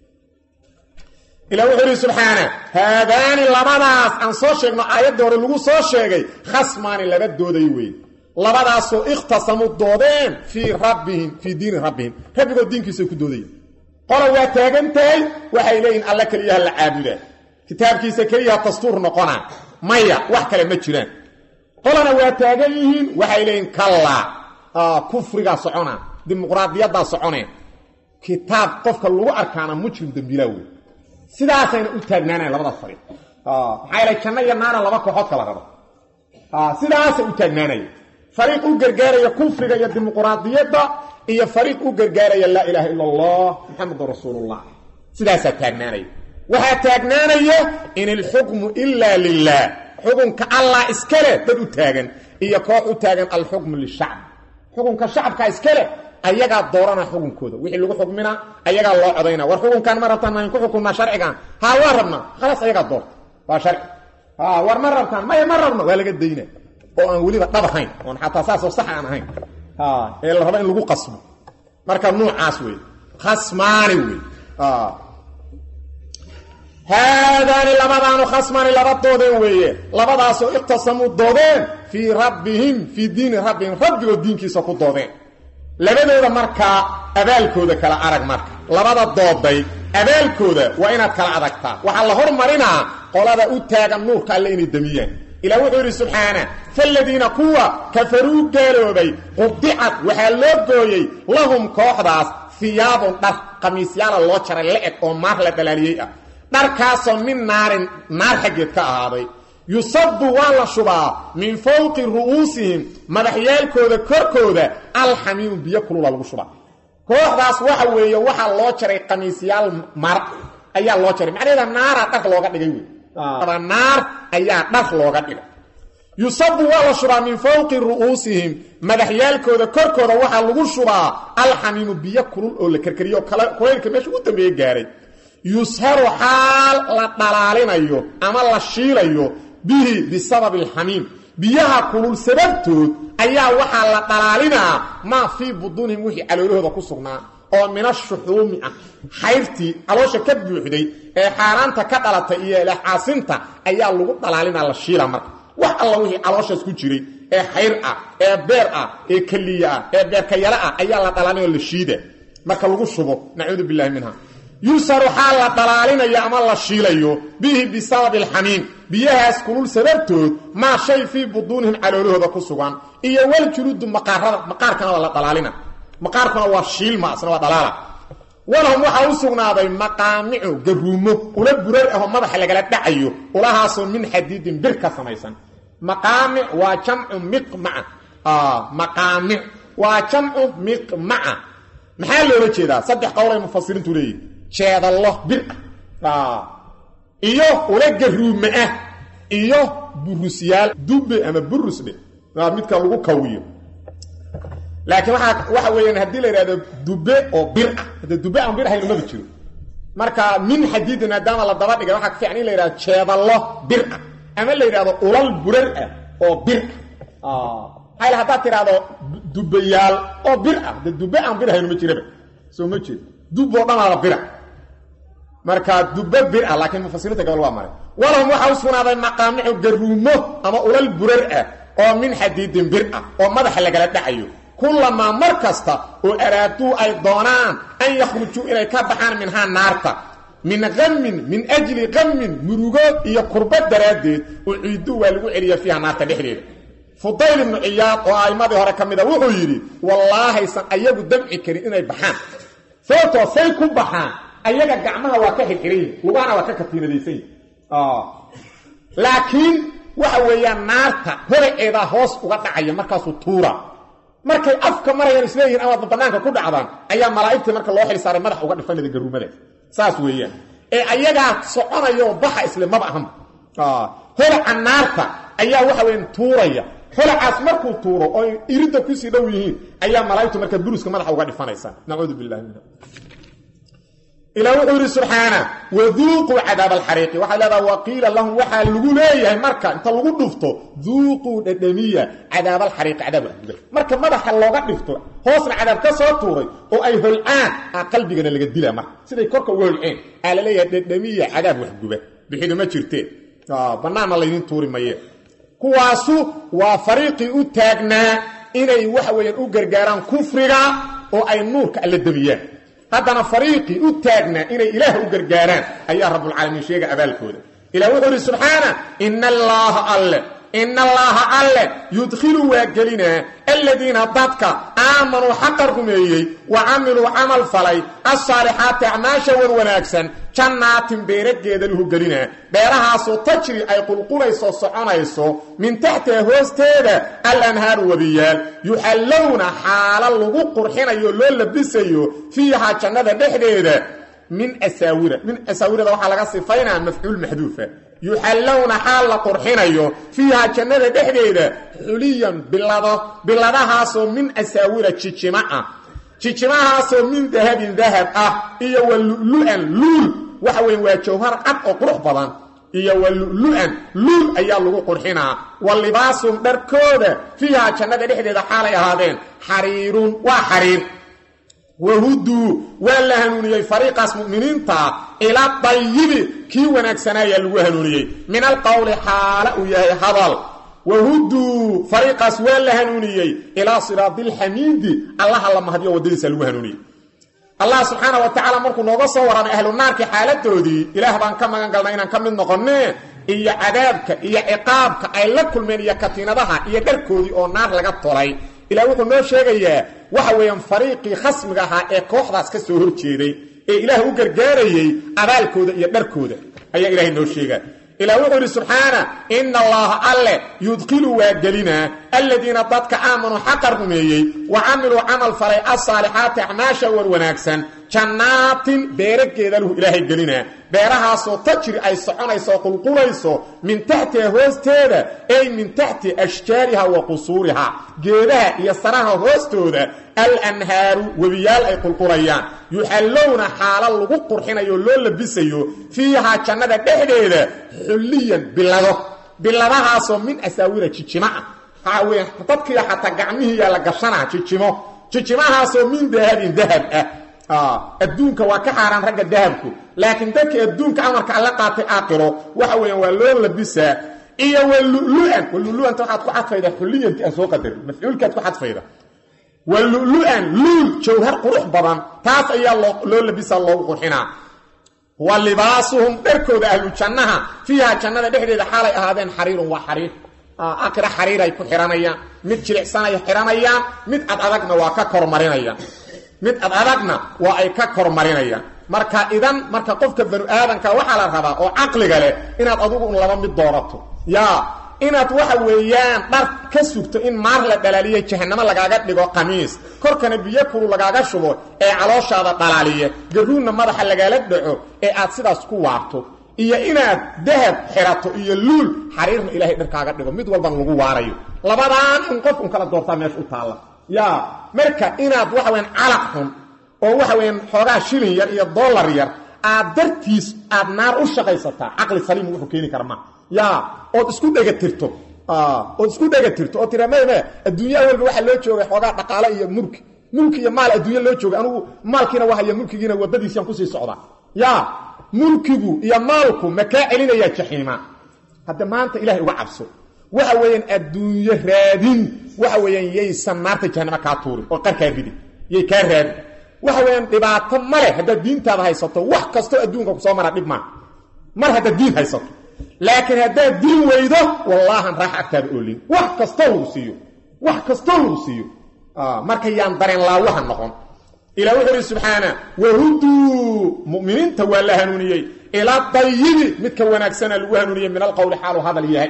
ilah wuxuu ihi subxaana haadaani labadaas aan soo sheegno aayadda hore lagu soo sheegay khasmaani laba dooday weeye labadaasoo ikhtasamuu doodeen fii rabbihim fii diini rabbihim rabbigood diinkiisay ku doodayeen qola waa taagan tahay waxay leeyihin alla keliyaha la caabudaa kitaabkiisa keliyaha dastuur noqonaa maya wax kale ma jiraan qolana waa taagan yihiin waxay leeyihin kallaa kufrigaa socona dimuqraadiyaddaa soconeen kitaab qofka lagu arkaana mujrim dembiilaa wey sidaasayna u taagnaanayan labadaas fariiq maxaa yeele janno iyo naana laba kooxood kala rabo sidaasay u taagnaanaya fariiq u gargaaraya kufriga iyo dimuqraadiyadda iyo fariiq u gargaaraya laa ilaaha ila allah muxamedun rasuulullah sidaasaa taagnaanaya waxaa taagnaanaya in ilxukmu ilaa lilah xukunka allah iskale dad u taagan iyo koox u taagan alxukmu lishacb xukunka shacabka iskale ayagaa doorana xukunkooda wixii lagu xukmina ayagaa loo codayna war xukunkan ma rabtaan maan ku xukunnaa sharcigan haa waa rabnaa khalaas ayagaa doorta waa sharci war ma rabtaan maya ma rabno waa laga dayna oo aan weliba dhab ahayn oon xataa saasoo sax aan ahayn ee la rabo in lagu qasmo marka nuucaas wey khasmaani wey haadaani labadaanu khasmaani laba doodeen weeye labadaasoo iqtasamuu doodeen fii rabbihim fii diini rabbihim rabbigood diinkiisa ku doodeen labadooda markaa abaalkooda kala arag marka labada dooday abaalkooda waa inaad kala adagtaa waxaa la hormarinaa qolada u taagan nuurka alle inay damiyaan ilah wuxuu yidhi subxaana faaladiina kuwa kafaruu gaaloobay qudicad waxaa loo gooyey lahum kooxdaas hiyaabun dhar qamiisyaala loo jaray la-eg oo maar la dhalaaliyey ah dharkaasoo min naarin naar xaggeed ka ahaaday yusabu waa la shubaa min fowqi ru'uusihim madaxyaalkooda korkooda alxamiimu biyo kulula lagu shubaa kooxdaas waxa weeye waxaa loo jaray qamiisyaal mar ayaa loo jaray macnaheeda naaraa dhar looga dhigay wey naar ayaa dhar looga dhigay yusabu waa la shubaa min fowqi ru'uusihim madaxyaalkooda korkooda waxaa lagu shubaa alxamiimu biyo kulul oo la karkariyo kulaylka meesha ugu dambeeye gaaray yusharu xaal la dhalaalinayo ama la shiilayo bihi bisababi alxamiim biyaha kulul sababtood ayaa waxaa la dhalaalinaa maa fii buduunihim wixii caloolahooda ku sugnaa oo min ashuxuumi ah xayrtii caloosha ka buuxday ee xaaraanta ka dhalatay iyo lexaasinta ayaa lagu dhalaalinaa la shiila marka wax alla wixii calooshaas ku jiray ee xayr ah ee beer ah ee keliya ah ee beerkayalo ah ayaa la dhalaalinao la shiida marka lagu shubo nacuudu billahi minha yusaru xaal la dhalaalinayo ama la shiilayo bihi bisababi alxamiim biyahaas kulul sababtood maa shay fii buduunihim caloolahooda ku sugan iyo waljuluudu maqaarada maqaarkana waa la dhalaalina maqaarkuna waa shiilma asna waa dhalaala walahum waxaa u sugnaaday maqaamicu garuumo ula burar ahoo madaxa lagala dhacayo ulahaasoo min xadiidin bir ka samaysan maqaamic waa jamcu miqmaca maqaamic waa jamcu miqmaca maxaa loola jeedaa saddex qowlay mufasiriintu leeyihi jeedallo bir ah iyo ula garuume ah iyo burusyaal dube ama burusdhe midka lagu kawiyo laakiin waaa waxa weeyaan haddii la yidhahdo dube oo bir ah hadde dube aan bir ahayn umaba jiro marka min xadiidin maadaama la daba dhigay waxaa ka fiican in la yidhahdo jeedallo bir ah ama la yidhahdo ulal burar ah oo bir ah hayl haddaad tidhahdo dubayaal oo bir ah de dube aan bir ahayn uma jiraba soo ma jeed dub oo dhanaada bira marka dube bir ah laakiin mufasiriinta gobol waa maray walahum waxaa u sugnaaday maqaamicu garuumo ama ulal burar ah oo min xadiidin bir ah oo madaxa lagala dhacayo kulamaa mar kasta oo araaduu ay doonaan an yakhrujuu inay ka baxaan minhaa naarta min qamin min ajli qamin murugood iyo kurbad daraaddeed uciiduu waa lagu celiya fiiha naarta dhexdeeda fudayl ibnu ciyaad oo a'immadii hore ka mida wuxuu yidhi wallaahaysan ayagu damci karin inay baxaan sababtoo say ku baxaan ayaga gacmaha waa ka xirxiran yihin lugahana waa ka katiinadaysan yihin laakiin waxa weeyaan naarta horaceedaa hoos uga dhacaya markaasuu tuura markay afka marayaan isleeyihin amaadba bannaanka ku dhacdaan ayaa malaa'igtii marka loo xil saaray madax uga dhifanada garuumadaas saas weeyaan ee ayagaa soconayaoo baxa isle maba ahanba horaca naarta ayaa waxa weyan tuuraya holacaas markuu tuuro oo iridda kusii dhow yihiin ayaa malaa'igtu marka buruska madaxa uga dhifanaysa nacuudu billahi min ilaa wuxuu yidhi subxaana waduuquu cadaab alxariiqi waxay leedaha waqiila lahum waxaa lagu leeyahay marka inta lagu dhufto duuquu dhadhamiya cadaab alxariiqi cadaab waxguba marka madaxa looga dhifto hoosna cadaab ka soo tuuray oo ay holcaan a qalbigana laga dilaa marka siday korka uga holceen aa la leeyahay dhadhamiya cadaab waxguba bixidu ma jirteen bannaanna laydin tuuri maye kuwaasu waa fariiqii u taagnaa inay waxa weeyaan u gargaaraan kufriga oo ay nuurka alla demiyaan haddana fariiqii u taagnaa inay ilaah u gargaaraan ayaa rabbulcaalamiin sheega abaalkooda ilah wuxuu idhi subxaana ina allaaha alle ina allaaha alle yudkhilu waa gelinaa aladiina dadka aamanuu xaqa rumeeyey wa camiluu camal falay alsaalixaati acmaasha wan wanaagsan jannaatin beerageeda lahu gelinaa beerahaasoo tajri ay qulqulayso soconayso min taxtiha hoosteeda alanhaaru wabiyaal yuxallowna xaalo lagu qurxinayo loo labisayo fiihaa jannada dhexdeeda min asaawira min asaawirada waxaa laga sifaynaa mafcuul maxduufa yuxallowna xaal la qurxinayo fiihaa jannada dhexdeeda xuliyan bilado biladahaasoo min asaawira jijima ah jijimahaasoo min dahabin dahab ah iyo wa lulu-an luul waxa weya waa jawhar cad oo qurux badan iyo wa lulu-an luul ayaa lagu qurxinaa wa libaasum dharkooda fiihaa jannada dhexdeeda xaalay ahaadeen xariirun waa xariir wahuduu waa la hanuuniyey fariiqaas mu'miniinta ila dayibi kii wanaagsanaayaa lagu hanuuniyey min alqowli xaala uu yahay hadal wahuduu fariiqaas waa la hanuuniyey ilaa siraadi lxamiidi allaha la mahadiyo waddadiisa lagu hanuuniyey allah subxaana wa tacaala markuu nooga soo warramay ahlu naarkii xaaladoodii ilaah baan ka magan galnay inaan ka mid noqonne iyo cadaabka iyo ciqaabka ay la kulmeen iyo katiinadaha iyo dharkoodii oo naar laga tolay ilaa wuxuu noo sheegayaa waxa weeyaan fariiqii khasmiga ahaa ee kooxdaas ka soo horjeeday ee ilaah u gargaarayey abaalkooda iyo dharkooda ayaa ilaahay noo sheegaa ilah wuxuu yidhi subxaana ina allaha alle yudkilu waa gelinaa aladiina dadka aamanuu xaqa rumeeyey wa camiluu camal falay alsaalixaati acmaasha war wanaagsan jannaatin beerageeda lahu ilaahay gelinaa beerahaasoo tajri ay soconayso qulqulayso min taxtiha hoosteeda ey min taxti ashjaariha wa qusuuriha geedaha iyo saraha hoostooda alanhaaru webiyaal ay qulqulayaan yuxallowna xaala lagu qurxinayo loo labisayo fiihaa jannada dhexdeeda xulliyan bilado biladahaasoo min asaawira jijima ah waxaa weya dadkiiya xataa gacmihiiyaa la gashanaa jijimo jijimahaasoo min dahabin dahab ah adduunka waa ka xaaraan ragga dahabku laakiin dadka adduunka amarka alla qaatay aaqiro waxa weeyaan waa loo labisaa iyo walulu'an walulu'anta waxaad ku xadfayda xulliyanti aan soo qadarin mafcuulkaad ku xadfayda walulu'an luul jawhar qurux badan taas ayaa loo labisaa loogu qurxinaa wa libaasuhum dharkooda ahlu jannaha fiiha jannada dhexdeeda xaalay ahaadeen xariirun waa xariir aqira xariiray ku xihanayaan mid jilicsanay xihanayaan mid ad adagna waa ka kormarinayaan mid ad adagna waa ay ka kormarinayaan marka idan marka qofka banu aadanka waxaa la rabaa oo caqliga leh inaad adugu un laba mid doorato yaa inaad waxa weeyaan dhar ka sugto in maar la dhalaaliya jahanamo lagaaga dhigo qamiis korkana biyo kulu lagaaga shubo ee calooshaada dhalaaliya garuunna madaxa lagaala dhaco ee aad sidaas ku waarto iyo inaad dahab xirato iyo luul xariirna ilaahay dharkaaga dhigo mid walban lagu waarayo labadaan in qof un kala doortaa meesha u taalla yaa marka inaad waxa weyaan calaq xun oo waxa weyaan xoogaa shilin yar iyo dollar yar aad dartiis aad naar u shaqaysataa caqli saliim wuxuu keeni kara ma yaa ood isku dhegatirto ood isku dhegatirto oo tira meme adduunyaha walba waxaa loo joogay xoogaa dhaqaale iyo mulki mulki iyo maal adduunya loo joogay anugu maalkiina wahaya mulkigiina waddadiisiaan kusii socdaa yaa mulkigu iyo maalku ma kaa celinayaa jaxiima hadda maanta ilahay uga cabso waxa weeyaan adduunyo raadin waxa weeyaan yaysan naarta jahanamo kaa tuurin oo qarkaa ridin yay kaa raadin waxa weeyaan dhibaato ma leh haddaad diintaada haysato wax kastoo adduunka kusoo mara dhib maa mar haddaad diin haysato laakiin haddaad diin weydo wallaahan raax agtaada oolin wax kastoo lagu siiyo wax kastoo lagu siiyo marka yaan dareen laawaha noqon ilah wuxuu ihi subxaana wahuduu mu'miniinta waa la hanuuniyey ilaa dayibi midka wanaagsana lagu hanuuniyey min alqowli xaalu hadal yahay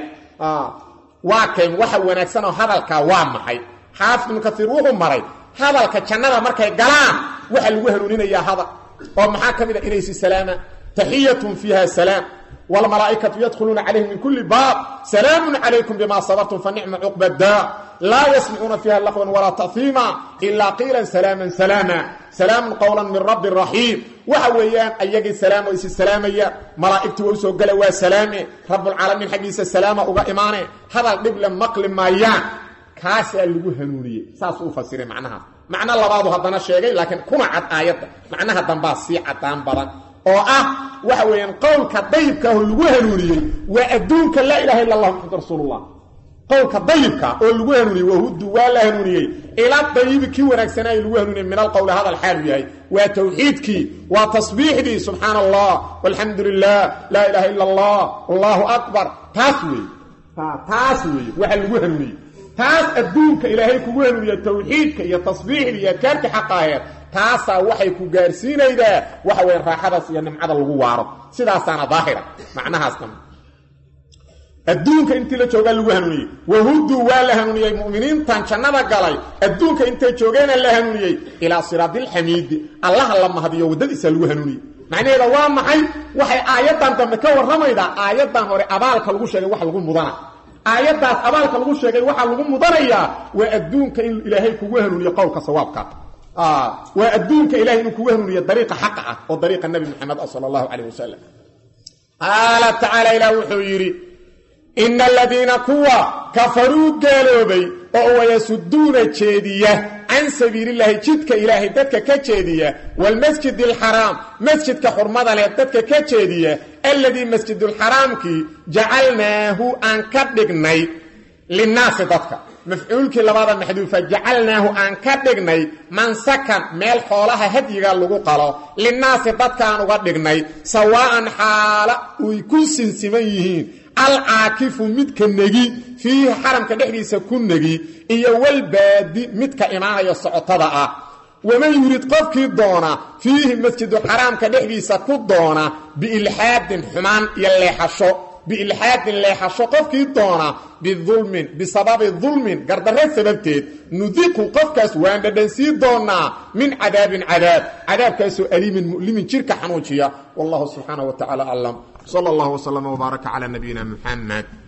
waa keen waxa wanaagsanoo hadalkaa waa maxay xaafid ibnu kaiir wuxuu maray hadalka jannada markay galaan waxaa lagu hanuuninayaa hadal oo maxaa ka mid a inaysi salaama taxiyatun fiiha salaam wlmalaaikatu yadkhuluuna calayhim min kuli baab salaamu calaykum bima sabartum fanicma cuqba daa laa yasmicuuna fiiha laqwan walaa tahiima ilaa qiilan salaaman salaama salaamun qowlan min rabbi raxiim waxa weeyaan ayagii salaamo isi salaamaya malaa'igtu waa usoo gala waa salaame rabbulcaalamiin xaggiisa salaama uga imaane hadal dhible maqli maayaan kaasaa lagu hanuuniyey saasuu u fasiray macnahaas macno labaadu haddana sheegay laakiin kuma cad aayadda macnaha dambaa sii cadaan badan oo ah waxa weeyaan qowlka dayibkaaho lagu hanuuniyey waa adduunka laa ilaha illa allah maxamad rasuulullah qowlka dayibka oo lagu hanuuniyey wahudu waa la hanuuniyey ilaa dayibi kii wanaagsanaayo lagu hanuuniyey min alqowli hadal xaalu yahay waa tawxiidkii waa tasbiixdii subxaana allah walxamdu lilah laa ilaha illa allah allahu akbar taas weeye taas weeye waxa lagu hanuuniyey taas adduunka ilaahay kugu hanuuniya tawxiidka iyo tasbiixda iyo adkaarta xaqaaheed taasaa waxay ku gaarsiinaydaa waxa weya raaxadaas iyo nimcada lagu waaro sidaasaana daahira macnahaas dam adduunka intii la joogaa lagu hanuuniyey wahuduu waa la hanuuniyey mu'miniintan jannada galay adduunka intay joogeena la hanuuniyey ilaa siraadilxamiidi allaha la mahadiyo waddadiisa lagu hanuuniyey macnaheeda waa maxay waxay aayaddan dambe ka warramaydaa aayaddan hore abaalka lagu sheegay wax lagu mudana aayaddaas abaalka lagu sheegay waxaa lagu mudanayaa waa adduunka in ilaahay kugu hanuuniyo qowlka sawaabka waa adduunka ilahay inuu kugu hanuuniyo dariiqa xaqa ah oo dariiqa nebi maxamed ah sala allahu calayh wasalam qaala tacaala ilaah wuxuu yidhi ina aladiina kuwa kafaruu gaaloobay oo wayasuduuna jeediya can sabiilillaahi jidka ilaahay dadka ka jeediya waalmasjid alxaraam masjidka xurmada leh dadka ka jeediya alladii masjidulxaraamkii jacalnaahu aan ka dhignay linnaasi dadka mafcuulkii labada maxduufa jacalnaahu aan ka dhignay mansakan meel xoolaha hadyiga lagu qalo linnaasi dadkaan uga dhignay sawaa'an xaala uy ku sinsiman yihiin alcaakifu midka negi fiihi xaramka dhexdiisa ku negi iyo walbaadi midka imaanaya socotada ah waman yurid qofkii doona fiihi masjidu xaraamka dhexdiisa ku doona biilxaadin xumaan iyo leexasho biilxaadin leexasho qofkii doona bidulmin bisababi dulmin gardarre sababteed nudiqu qofkaas waan dhadhansii doonaa min cadaabin cadaab cadaabkaasoo aliimin mu'limin jirka xanuujiya wallahu subxaana wa tacala aclam sala allahu wslama wbaaraka cala nabiyina muxamed